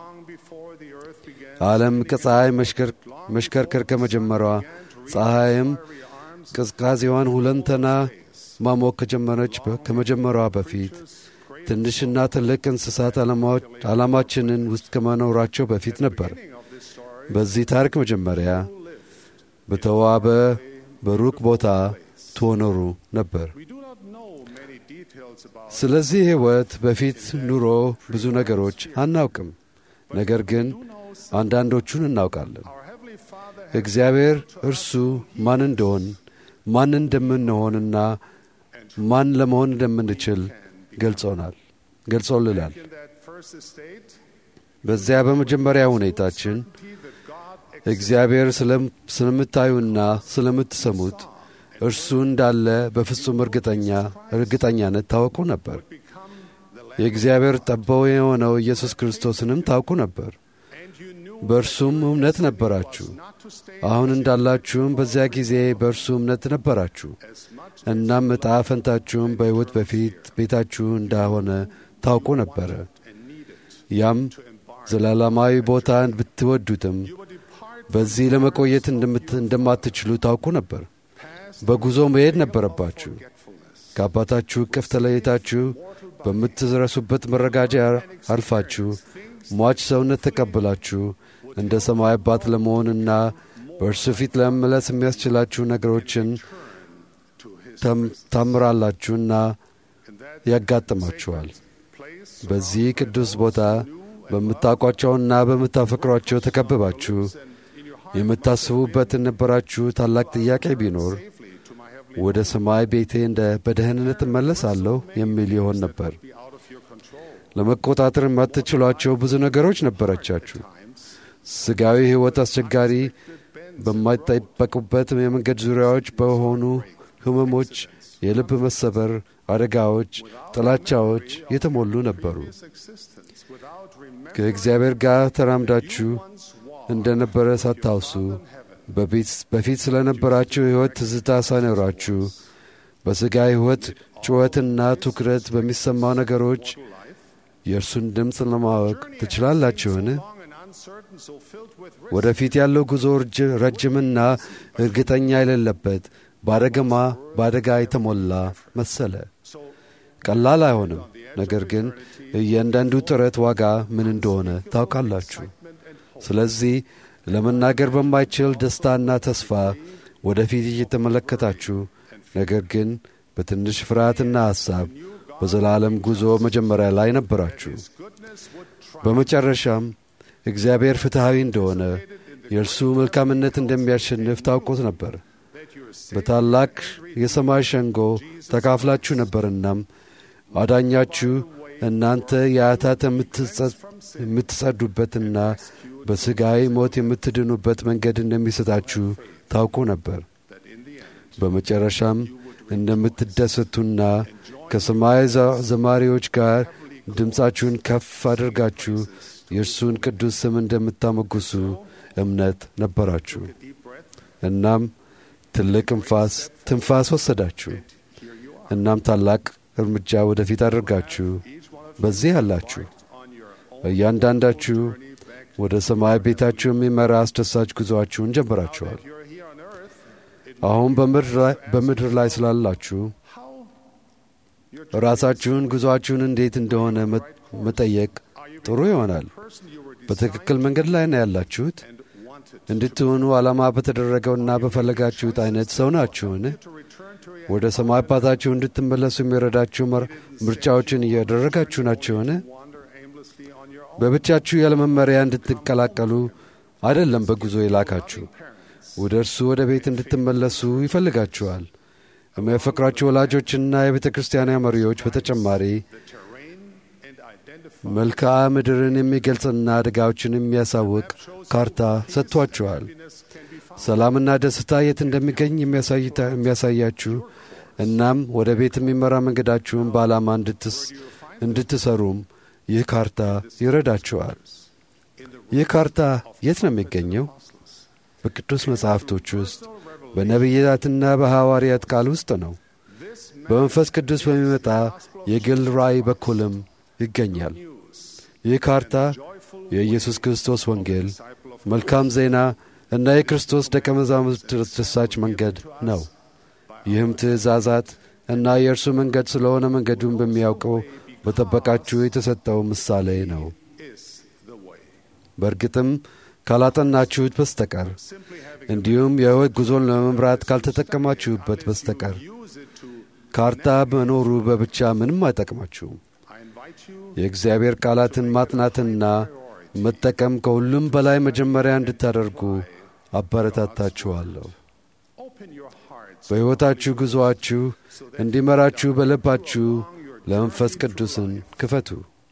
ዓለም ከፀሐይ መሽከርከር ከመጀመሯ ፀሐይም ቅዝቃዜዋን ሁለንተና ማሞቅ ከጀመረች ከመጀመሯ በፊት ትንሽና ትልቅ እንስሳት ዓላማችንን ውስጥ ከመኖራቸው በፊት ነበር። በዚህ ታሪክ መጀመሪያ በተዋበ በሩቅ ቦታ ትኖሩ ነበር። ስለዚህ ሕይወት በፊት ኑሮ ብዙ ነገሮች አናውቅም፣ ነገር ግን አንዳንዶቹን እናውቃለን። እግዚአብሔር እርሱ ማን እንደሆን ማን እንደምንሆንና ማን ለመሆን እንደምንችል ገልጾናል ገልጾልናል። በዚያ በመጀመሪያ ሁኔታችን እግዚአብሔር ስለምታዩና ስለምትሰሙት እርሱ እንዳለ በፍጹም እርግጠኛ እርግጠኛነት ታወቁ ነበር። የእግዚአብሔር ጠባው የሆነው ኢየሱስ ክርስቶስንም ታውቁ ነበር። በእርሱም እምነት ነበራችሁ። አሁን እንዳላችሁም በዚያ ጊዜ በእርሱ እምነት ነበራችሁ። እናም ዕጣ ፈንታችሁም በሕይወት በፊት ቤታችሁ እንዳሆነ ታውቁ ነበረ። ያም ዘላለማዊ ቦታ ብትወዱትም በዚህ ለመቆየት እንደማትችሉ ታውቁ ነበር። በጉዞ መሄድ ነበረባችሁ። ከአባታችሁ እቅፍ ተለይታችሁ በምትረሱበት መረጋጃ አልፋችሁ ሟች ሰውነት ተቀብላችሁ እንደ ሰማይ አባት ለመሆንና በእርሱ ፊት ለመመለስ የሚያስችላችሁ ነገሮችን ታምራላችሁና ያጋጥማችኋል። በዚህ ቅዱስ ቦታ በምታውቋቸውና በምታፈቅሯቸው ተከብባችሁ የምታስቡበት የነበራችሁ ታላቅ ጥያቄ ቢኖር ወደ ሰማይ ቤቴ እንደ በደህንነት እመለሳለሁ የሚል ይሆን ነበር። ለመቆጣጠር የማትችሏቸው ብዙ ነገሮች ነበረቻችሁ። ሥጋዊ ሕይወት አስቸጋሪ በማይጠበቁበት የመንገድ ዙሪያዎች በሆኑ ሕመሞች፣ የልብ መሰበር፣ አደጋዎች፣ ጥላቻዎች የተሞሉ ነበሩ። ከእግዚአብሔር ጋር ተራምዳችሁ እንደነበረ ሳታውሱ በፊት ስለነበራችሁ ሕይወት ትዝታ ሳይኖራችሁ በሥጋ ሕይወት ጩኸትና ትኩረት በሚሰማው ነገሮች የእርሱን ድምፅ ለማወቅ ትችላላችሁን? ወደፊት ያለው ጉዞ ረጅምና እርግጠኛ የሌለበት በአደገማ በአደጋ የተሞላ መሰለ። ቀላል አይሆንም። ነገር ግን እያንዳንዱ ጥረት ዋጋ ምን እንደሆነ ታውቃላችሁ። ስለዚህ ለመናገር በማይችል ደስታና ተስፋ ወደፊት እየተመለከታችሁ ነገር ግን በትንሽ ፍርሃትና ሐሳብ በዘላለም ጉዞ መጀመሪያ ላይ ነበራችሁ። በመጨረሻም እግዚአብሔር ፍትሐዊ እንደሆነ የእርሱ መልካምነት እንደሚያሸንፍ ታውቁት ነበር። በታላቅ የሰማይ ሸንጎ ተካፍላችሁ ነበርናም አዳኛችሁ እናንተ የአታት የምትጸዱበትና በሥጋዊ ሞት የምትድኑበት መንገድ እንደሚሰጣችሁ ታውቁ ነበር። በመጨረሻም እንደምትደሰቱና ከሰማይ ዘማሪዎች ጋር ድምፃችሁን ከፍ አድርጋችሁ የእርሱን ቅዱስ ስም እንደምታመጉሱ እምነት ነበራችሁ። እናም ትልቅ እንፋስ ትንፋስ ወሰዳችሁ። እናም ታላቅ እርምጃ ወደፊት አድርጋችሁ በዚህ አላችሁ። እያንዳንዳችሁ ወደ ሰማይ ቤታችሁ የሚመራ አስደሳች ጉዞአችሁን ጀምራችኋል። አሁን በምድር ላይ ስላላችሁ ራሳችሁን ጉዞአችሁን እንዴት እንደሆነ መጠየቅ ጥሩ ይሆናል። በትክክል መንገድ ላይ ነው ያላችሁት? እንድትሆኑ ዓላማ በተደረገውና በፈለጋችሁት አይነት ሰው ናችሁን? ወደ ሰማይ አባታችሁ እንድትመለሱ የሚረዳችሁ ምርጫዎችን እያደረጋችሁ ናችሁን? በብቻችሁ ያለ መመሪያ እንድትቀላቀሉ አይደለም በጉዞ የላካችሁ። ወደ እርሱ ወደ ቤት እንድትመለሱ ይፈልጋችኋል። የሚያፈቅሯችሁ ወላጆችና የቤተ ክርስቲያን መሪዎች በተጨማሪ መልክዓ ምድርን የሚገልጽና አደጋዎችን የሚያሳውቅ ካርታ ሰጥቷችኋል። ሰላምና ደስታ የት እንደሚገኝ የሚያሳያችሁ እናም ወደ ቤት የሚመራ መንገዳችሁን በዓላማ እንድትሰሩም ይህ ካርታ ይረዳችኋል። ይህ ካርታ የት ነው የሚገኘው? በቅዱስ መጻሕፍቶች ውስጥ በነቢያትና በሐዋርያት ቃል ውስጥ ነው። በመንፈስ ቅዱስ በሚመጣ የግል ራእይ በኩልም ይገኛል። ይህ ካርታ የኢየሱስ ክርስቶስ ወንጌል፣ መልካም ዜና እና የክርስቶስ ደቀ መዛሙርት ተደሳች መንገድ ነው። ይህም ትእዛዛት እና የእርሱ መንገድ ስለሆነ መንገዱን በሚያውቀው በጠበቃችሁ የተሰጠው ምሳሌ ነው። በእርግጥም ካላጠናችሁት በስተቀር እንዲሁም የሕይወት ጉዞን ለመምራት ካልተጠቀማችሁበት በስተቀር ካርታ መኖሩ በብቻ ምንም አይጠቅማችሁም። የእግዚአብሔር ቃላትን ማጥናትና መጠቀም ከሁሉም በላይ መጀመሪያ እንድታደርጉ አበረታታችኋለሁ። በሕይወታችሁ ጉዞአችሁ እንዲመራችሁ በልባችሁ ለመንፈስ ቅዱስን ክፈቱ።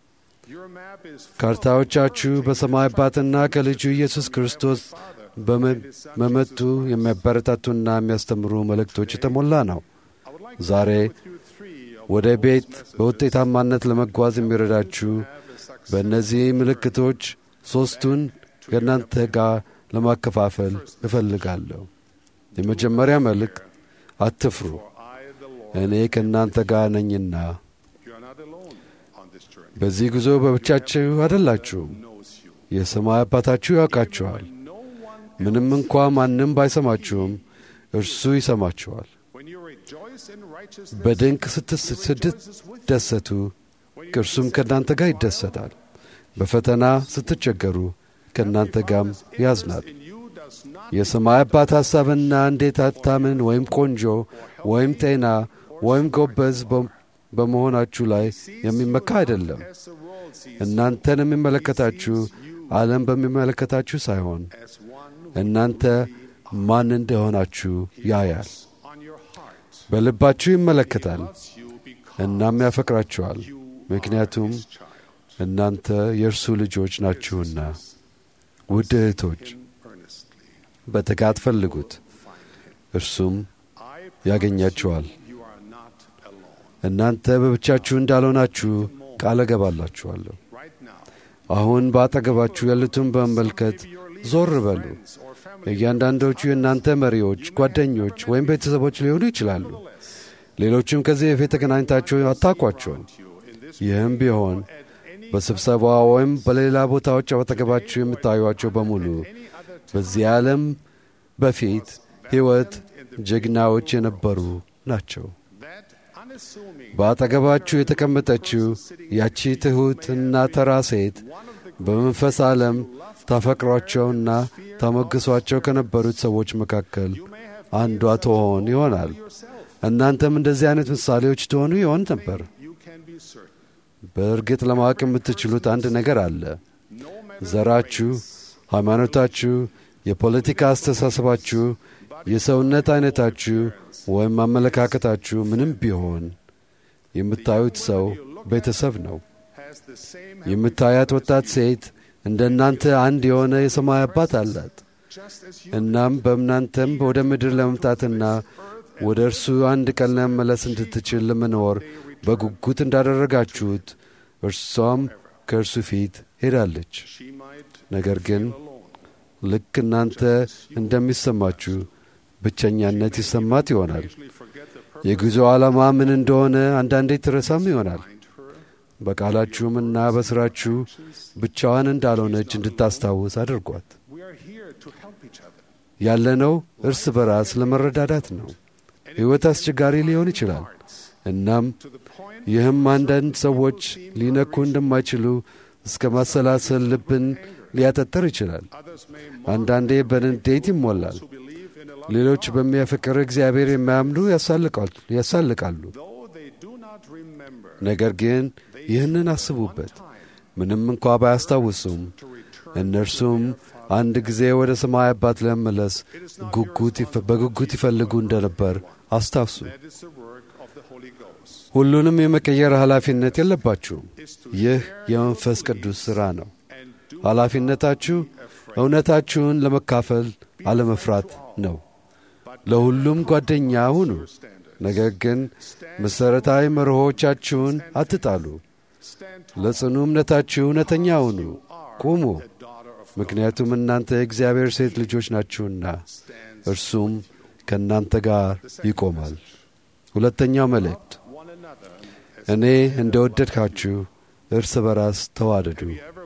ካርታዎቻችሁ በሰማይ አባትና ከልጁ ኢየሱስ ክርስቶስ በመጡ የሚያበረታቱና የሚያስተምሩ መልእክቶች የተሞላ ነው። ዛሬ ወደ ቤት በውጤታማነት ለመጓዝ የሚረዳችሁ በእነዚህ ምልክቶች ሦስቱን ከእናንተ ጋር ለማከፋፈል እፈልጋለሁ። የመጀመሪያ መልእክት አትፍሩ፣ እኔ ከእናንተ ጋር ነኝና። በዚህ ጉዞ በብቻችሁ አይደላችሁም። የሰማይ አባታችሁ ያውቃችኋል። ምንም እንኳ ማንም ባይሰማችሁም እርሱ ይሰማችኋል። በድንቅ ስትደሰቱ እርሱም ከእናንተ ጋር ይደሰታል። በፈተና ስትቸገሩ ከእናንተ ጋርም ያዝናል። የሰማይ አባት ሐሳብና እንዴት አታምን ወይም ቆንጆ ወይም ጤና ወይም ጎበዝ በመሆናችሁ ላይ የሚመካ አይደለም። እናንተን የሚመለከታችሁ ዓለም በሚመለከታችሁ ሳይሆን እናንተ ማን እንደሆናችሁ ያያል። በልባችሁ ይመለከታል፣ እናም ያፈቅራችኋል፣ ምክንያቱም እናንተ የእርሱ ልጆች ናችሁና። ውድ እህቶች በትጋት ፈልጉት፣ እርሱም ያገኛችኋል። እናንተ በብቻችሁ እንዳልሆናችሁ ቃል እገባላችኋለሁ። አሁን በአጠገባችሁ ያሉትን በመመልከት ዞር በሉ። እያንዳንዶቹ የእናንተ መሪዎች፣ ጓደኞች ወይም ቤተሰቦች ሊሆኑ ይችላሉ። ሌሎችም ከዚህ በፊት ተገናኝታችሁ አታውቋቸውም። ይህም ቢሆን በስብሰባ ወይም በሌላ ቦታዎች አጠገባችሁ የምታዩቸው በሙሉ በዚህ ዓለም በፊት ሕይወት ጀግናዎች የነበሩ ናቸው። በአጠገባችሁ የተቀመጠችው ያቺ ትሑትና ተራ ሴት በመንፈስ ዓለም ታፈቅሯቸውና ታሞግሷቸው ከነበሩት ሰዎች መካከል አንዷ ትሆን ይሆናል። እናንተም እንደዚህ አይነት ምሳሌዎች ትሆኑ ይሆን ነበር። በእርግጥ ለማወቅ የምትችሉት አንድ ነገር አለ። ዘራችሁ፣ ሃይማኖታችሁ፣ የፖለቲካ አስተሳሰባችሁ፣ የሰውነት አይነታችሁ ወይም አመለካከታችሁ ምንም ቢሆን የምታዩት ሰው ቤተሰብ ነው። የምታያት ወጣት ሴት እንደ እናንተ አንድ የሆነ የሰማይ አባት አላት። እናም በእናንተም ወደ ምድር ለመምጣትና ወደ እርሱ አንድ ቀን ለመመለስ እንድትችል ለመኖር በጉጉት እንዳደረጋችሁት እርሷም ከእርሱ ፊት ሄዳለች። ነገር ግን ልክ እናንተ እንደሚሰማችሁ ብቸኛነት ይሰማት ይሆናል። የጉዞ ዓላማ ምን እንደሆነ አንዳንዴ ትረሳም ይሆናል። በቃላችሁምና በሥራችሁ ብቻዋን እንዳልሆነች እንድታስታውስ አድርጓት። ያለነው እርስ በራስ ለመረዳዳት ነው። ሕይወት አስቸጋሪ ሊሆን ይችላል። እናም ይህም አንዳንድ ሰዎች ሊነኩ እንደማይችሉ እስከ ማሰላሰል ልብን ሊያጠጥር ይችላል። አንዳንዴ በንዴት ይሞላል። ሌሎች በሚያፈቅር እግዚአብሔር የማያምኑ ያሳልቃሉ። ነገር ግን ይህንን አስቡበት። ምንም እንኳ ባያስታውሱም እነርሱም አንድ ጊዜ ወደ ሰማይ አባት ለመመለስ በጉጉት ይፈልጉ እንደነበር አስታውሱ። ሁሉንም የመቀየር ኃላፊነት የለባችሁም። ይህ የመንፈስ ቅዱስ ሥራ ነው። ኃላፊነታችሁ እውነታችሁን ለመካፈል አለመፍራት ነው። ለሁሉም ጓደኛ ሁኑ። ነገር ግን መሠረታዊ መርሆቻችሁን አትጣሉ። ለጽኑ እምነታችሁ እውነተኛ ሁኑ፣ ቁሙ። ምክንያቱም እናንተ የእግዚአብሔር ሴት ልጆች ናችሁና እርሱም ከእናንተ ጋር ይቆማል። ሁለተኛው መልእክት እኔ እንደ ወደድካችሁ እርስ በራስ ተዋደዱ።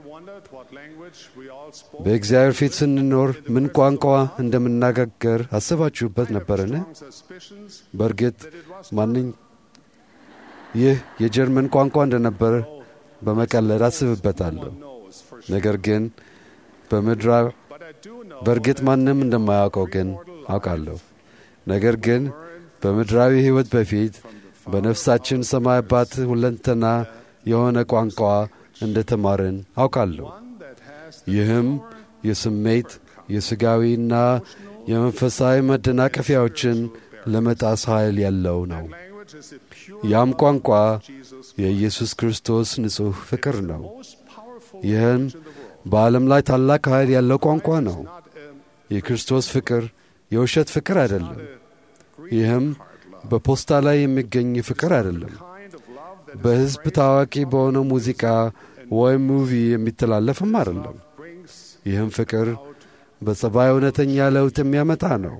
በእግዚአብሔር ፊት ስንኖር ምን ቋንቋ እንደምናገር አስባችሁበት ነበርን? በእርግጥ ማንኝ ይህ የጀርመን ቋንቋ እንደነበር በመቀለድ አስብበታለሁ። ነገር ግን በምድራ በእርግጥ ማንም እንደማያውቀው ግን አውቃለሁ። ነገር ግን በምድራዊ ሕይወት በፊት በነፍሳችን ሰማይ አባት ሁለንተና የሆነ ቋንቋ እንደ ተማርን አውቃለሁ። ይህም የስሜት የሥጋዊና የመንፈሳዊ መደናቀፊያዎችን ለመጣስ ኃይል ያለው ነው። ያም ቋንቋ የኢየሱስ ክርስቶስ ንጹሕ ፍቅር ነው። ይህም በዓለም ላይ ታላቅ ኃይል ያለው ቋንቋ ነው። የክርስቶስ ፍቅር የውሸት ፍቅር አይደለም። ይህም በፖስታ ላይ የሚገኝ ፍቅር አይደለም። በሕዝብ ታዋቂ በሆነው ሙዚቃ ወይም ሙቪ የሚተላለፍም አይደለም። ይህም ፍቅር በጸባይ እውነተኛ ለውጥ የሚያመጣ ነው።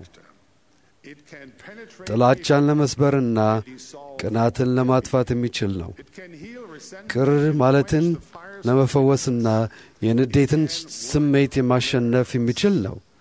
ጥላቻን ለመስበርና ቅናትን ለማጥፋት የሚችል ነው። ቅር ማለትን ለመፈወስና የንዴትን ስሜት የማሸነፍ የሚችል ነው።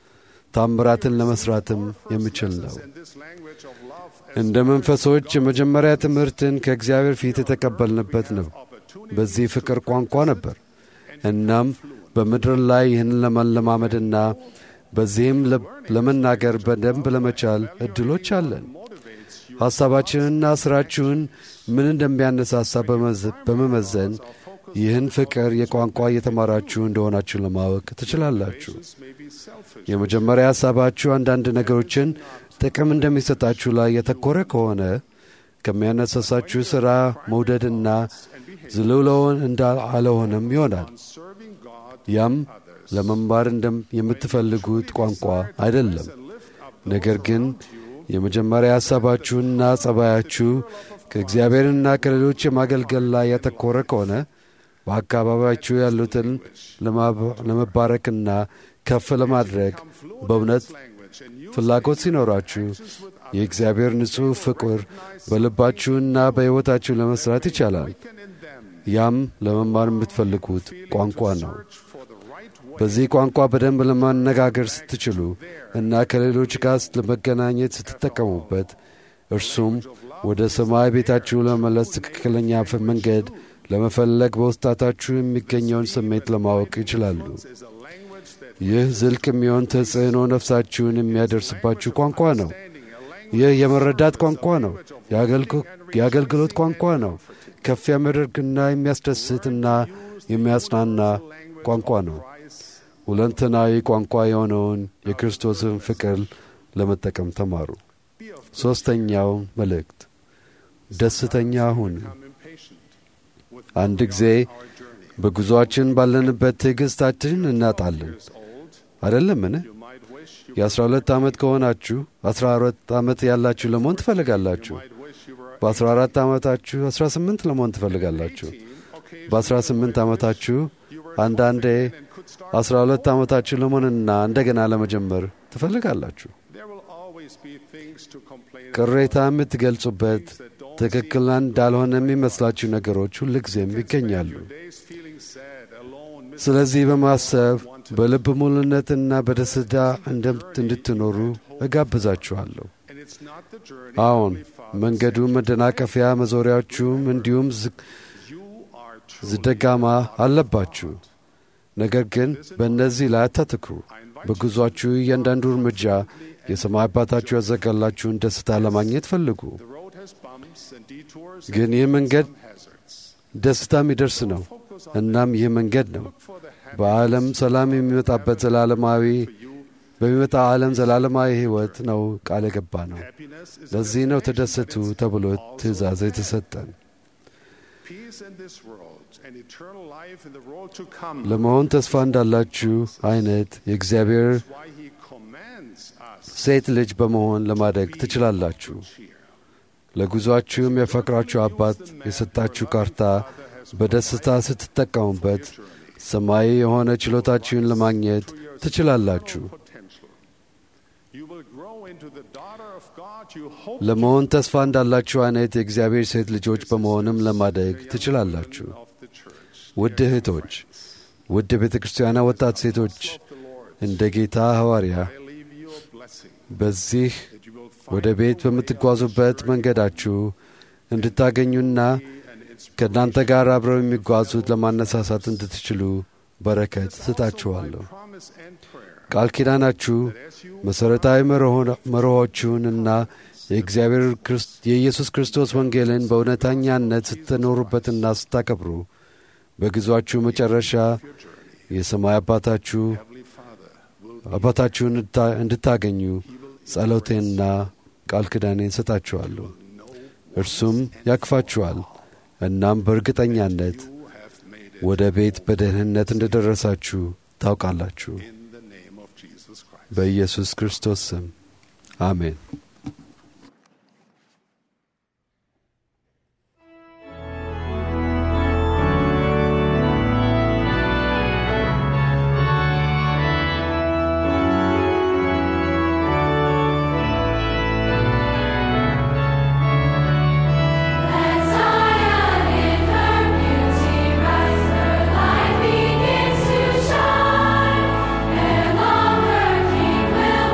ታምራትን ለመሥራትም የሚችል ነው። እንደ መንፈሶች የመጀመሪያ ትምህርትን ከእግዚአብሔር ፊት የተቀበልንበት ነው። በዚህ ፍቅር ቋንቋ ነበር። እናም በምድር ላይ ይህን ለመለማመድና በዚህም ለመናገር በደንብ ለመቻል እድሎች አለን። ሐሳባችንና ሥራችሁን ምን እንደሚያነሳሳ በመመዘን ይህን ፍቅር የቋንቋ እየተማራችሁ እንደሆናችሁ ለማወቅ ትችላላችሁ። የመጀመሪያ ሐሳባችሁ አንዳንድ ነገሮችን ጥቅም እንደሚሰጣችሁ ላይ የተኮረ ከሆነ ከሚያነሳሳችሁ ሥራ መውደድና ዝልውለውን እንዳለሆነም ይሆናል። ያም ለመማር የምትፈልጉት ቋንቋ አይደለም። ነገር ግን የመጀመሪያ ሐሳባችሁና ጸባያችሁ ከእግዚአብሔርና ከሌሎች የማገልገል ላይ ያተኮረ ከሆነ በአካባቢያችሁ ያሉትን ለመባረክና ከፍ ለማድረግ በእውነት ፍላጎት ሲኖራችሁ የእግዚአብሔር ንጹሕ ፍቅር በልባችሁና በሕይወታችሁ ለመሥራት ይቻላል። ያም ለመማር የምትፈልጉት ቋንቋ ነው። በዚህ ቋንቋ በደንብ ለማነጋገር ስትችሉ እና ከሌሎች ጋር ለመገናኘት ስትጠቀሙበት እርሱም ወደ ሰማይ ቤታችሁ ለመመለስ ትክክለኛ መንገድ ለመፈለግ በውስጣታችሁ የሚገኘውን ስሜት ለማወቅ ይችላሉ። ይህ ዝልቅ የሚሆን ተጽዕኖ ነፍሳችሁን የሚያደርስባችሁ ቋንቋ ነው። ይህ የመረዳት ቋንቋ ነው። የአገልግሎት ቋንቋ ነው። ከፍ የሚያደርግና የሚያስደስትና የሚያጽናና ቋንቋ ነው። ሁለንተናዊ ቋንቋ የሆነውን የክርስቶስን ፍቅር ለመጠቀም ተማሩ። ሦስተኛው መልእክት ደስተኛ ሁኑ። አንድ ጊዜ በጉዞአችን ባለንበት ትዕግሥታችን እናጣለን። አይደለምን? የአስራ ሁለት ዓመት ከሆናችሁ አስራ አራት ዓመት ያላችሁ ለመሆን ትፈልጋላችሁ። በአስራ አራት ዓመታችሁ አስራ ስምንት ለመሆን ትፈልጋላችሁ። በአስራ ስምንት ዓመታችሁ አንዳንዴ አስራ ሁለት ዓመታችሁ ለመሆንና እንደገና ለመጀመር ትፈልጋላችሁ። ቅሬታ የምትገልጹበት ትክክል እንዳልሆነ የሚመስላችሁ ነገሮች ሁልጊዜም ይገኛሉ። ስለዚህ በማሰብ በልብ ሙሉነትና በደስታ እንድትኖሩ እጋብዛችኋለሁ። አዎን መንገዱ መደናቀፊያ፣ መዞሪያዎቹም እንዲሁም ዝደጋማ አለባችሁ። ነገር ግን በእነዚህ ላይ አታትክሩ። በጉዟችሁ እያንዳንዱ እርምጃ የሰማይ አባታችሁ ያዘጋላችሁን ደስታ ለማግኘት ፈልጉ። ግን ይህ መንገድ ደስታ የሚደርስ ነው። እናም ይህ መንገድ ነው በዓለም ሰላም የሚመጣበት ዘላለማዊ በሚመጣ ዓለም ዘላለማዊ ሕይወት ነው ቃል የገባ ነው። ለዚህ ነው ተደሰቱ ተብሎ ትእዛዝ የተሰጠን። ለመሆን ተስፋ እንዳላችሁ አይነት የእግዚአብሔር ሴት ልጅ በመሆን ለማደግ ትችላላችሁ። ለጉዞአችሁ የሚያፈቅራችሁ አባት የሰጣችሁ ካርታ በደስታ ስትጠቀሙበት ሰማያዊ የሆነ ችሎታችሁን ለማግኘት ትችላላችሁ። ለመሆን ተስፋ እንዳላችሁ አይነት የእግዚአብሔር ሴት ልጆች በመሆንም ለማደግ ትችላላችሁ። ውድ እህቶች፣ ውድ ቤተ ክርስቲያና ወጣት ሴቶች እንደ ጌታ ሐዋርያ በዚህ ወደ ቤት በምትጓዙበት መንገዳችሁ እንድታገኙና ከእናንተ ጋር አብረው የሚጓዙት ለማነሳሳት እንድትችሉ በረከት ስጣችኋለሁ። ቃል ኪዳናችሁ መሠረታዊ መርሆቹንና የእግዚአብሔር የኢየሱስ ክርስቶስ ወንጌልን በእውነተኛነት ስትኖሩበትና ስታከብሩ በጊዜያችሁ መጨረሻ የሰማይ አባታችሁ አባታችሁን እንድታገኙ ጸሎቴንና ቃል ኪዳኔን ሰጣችኋለሁ። እርሱም ያክፋችኋል። እናም በእርግጠኛነት ወደ ቤት በደህንነት እንደደረሳችሁ ታውቃላችሁ። በኢየሱስ ክርስቶስ ስም አሜን። Let Zion in her beauty rise, her light begins to shine, and long her King will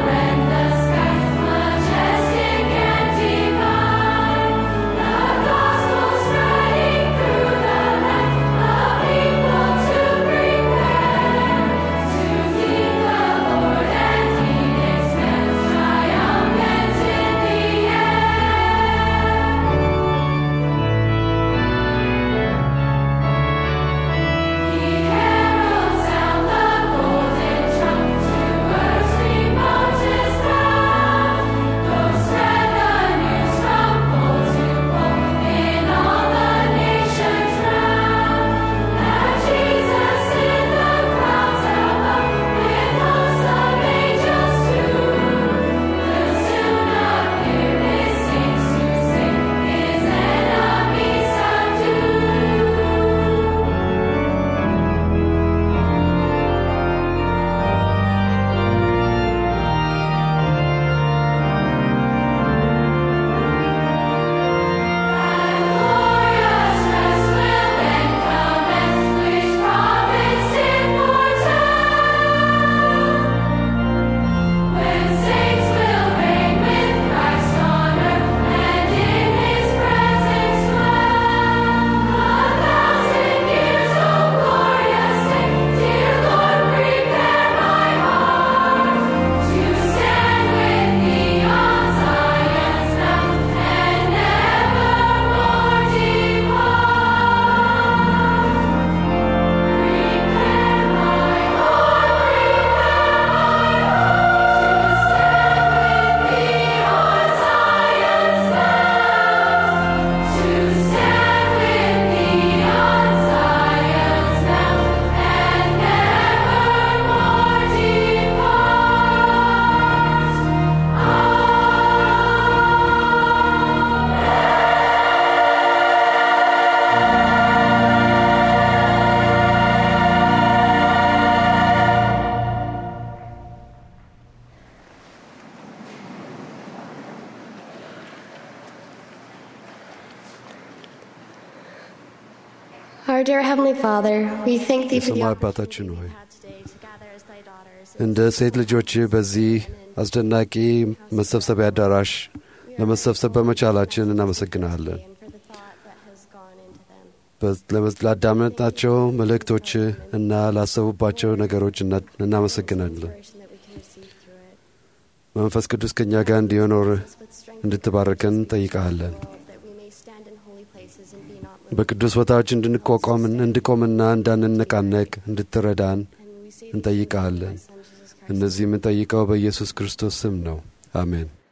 Our dear Heavenly Father, we thank Thee for the የሰማይ opportunity አባታችን ሆይ we had today to gather as Thy daughters. እንደ ሴት ልጆች በዚህ አስደናቂ መሰብሰቢያ አዳራሽ ለመሰብሰብ በመቻላችን እናመሰግናለን። and for the thought that has gone into them. በ- ለመ- ላዳመጣቸው መልእክቶች እና ላሰቡባቸው ነገሮች እና- እናመሰግናለን። Inspiration that we can receive through it. መንፈስ ቅዱስ ከእኛ ጋር እንዲኖር Us with strength እንድትባርከን እንጠይቃለን። that we may stand in holy places and be not moved. በቅዱስ ቦታዎች እንድንቋቋም እንድቆምና እንዳንነቃነቅ እንድትረዳን And we say these things in እንጠይቃለን። Thy Son, Jesus Christ. እነዚህ የምንጠይቀው በኢየሱስ ክርስቶስ ስም ነው። አሜን።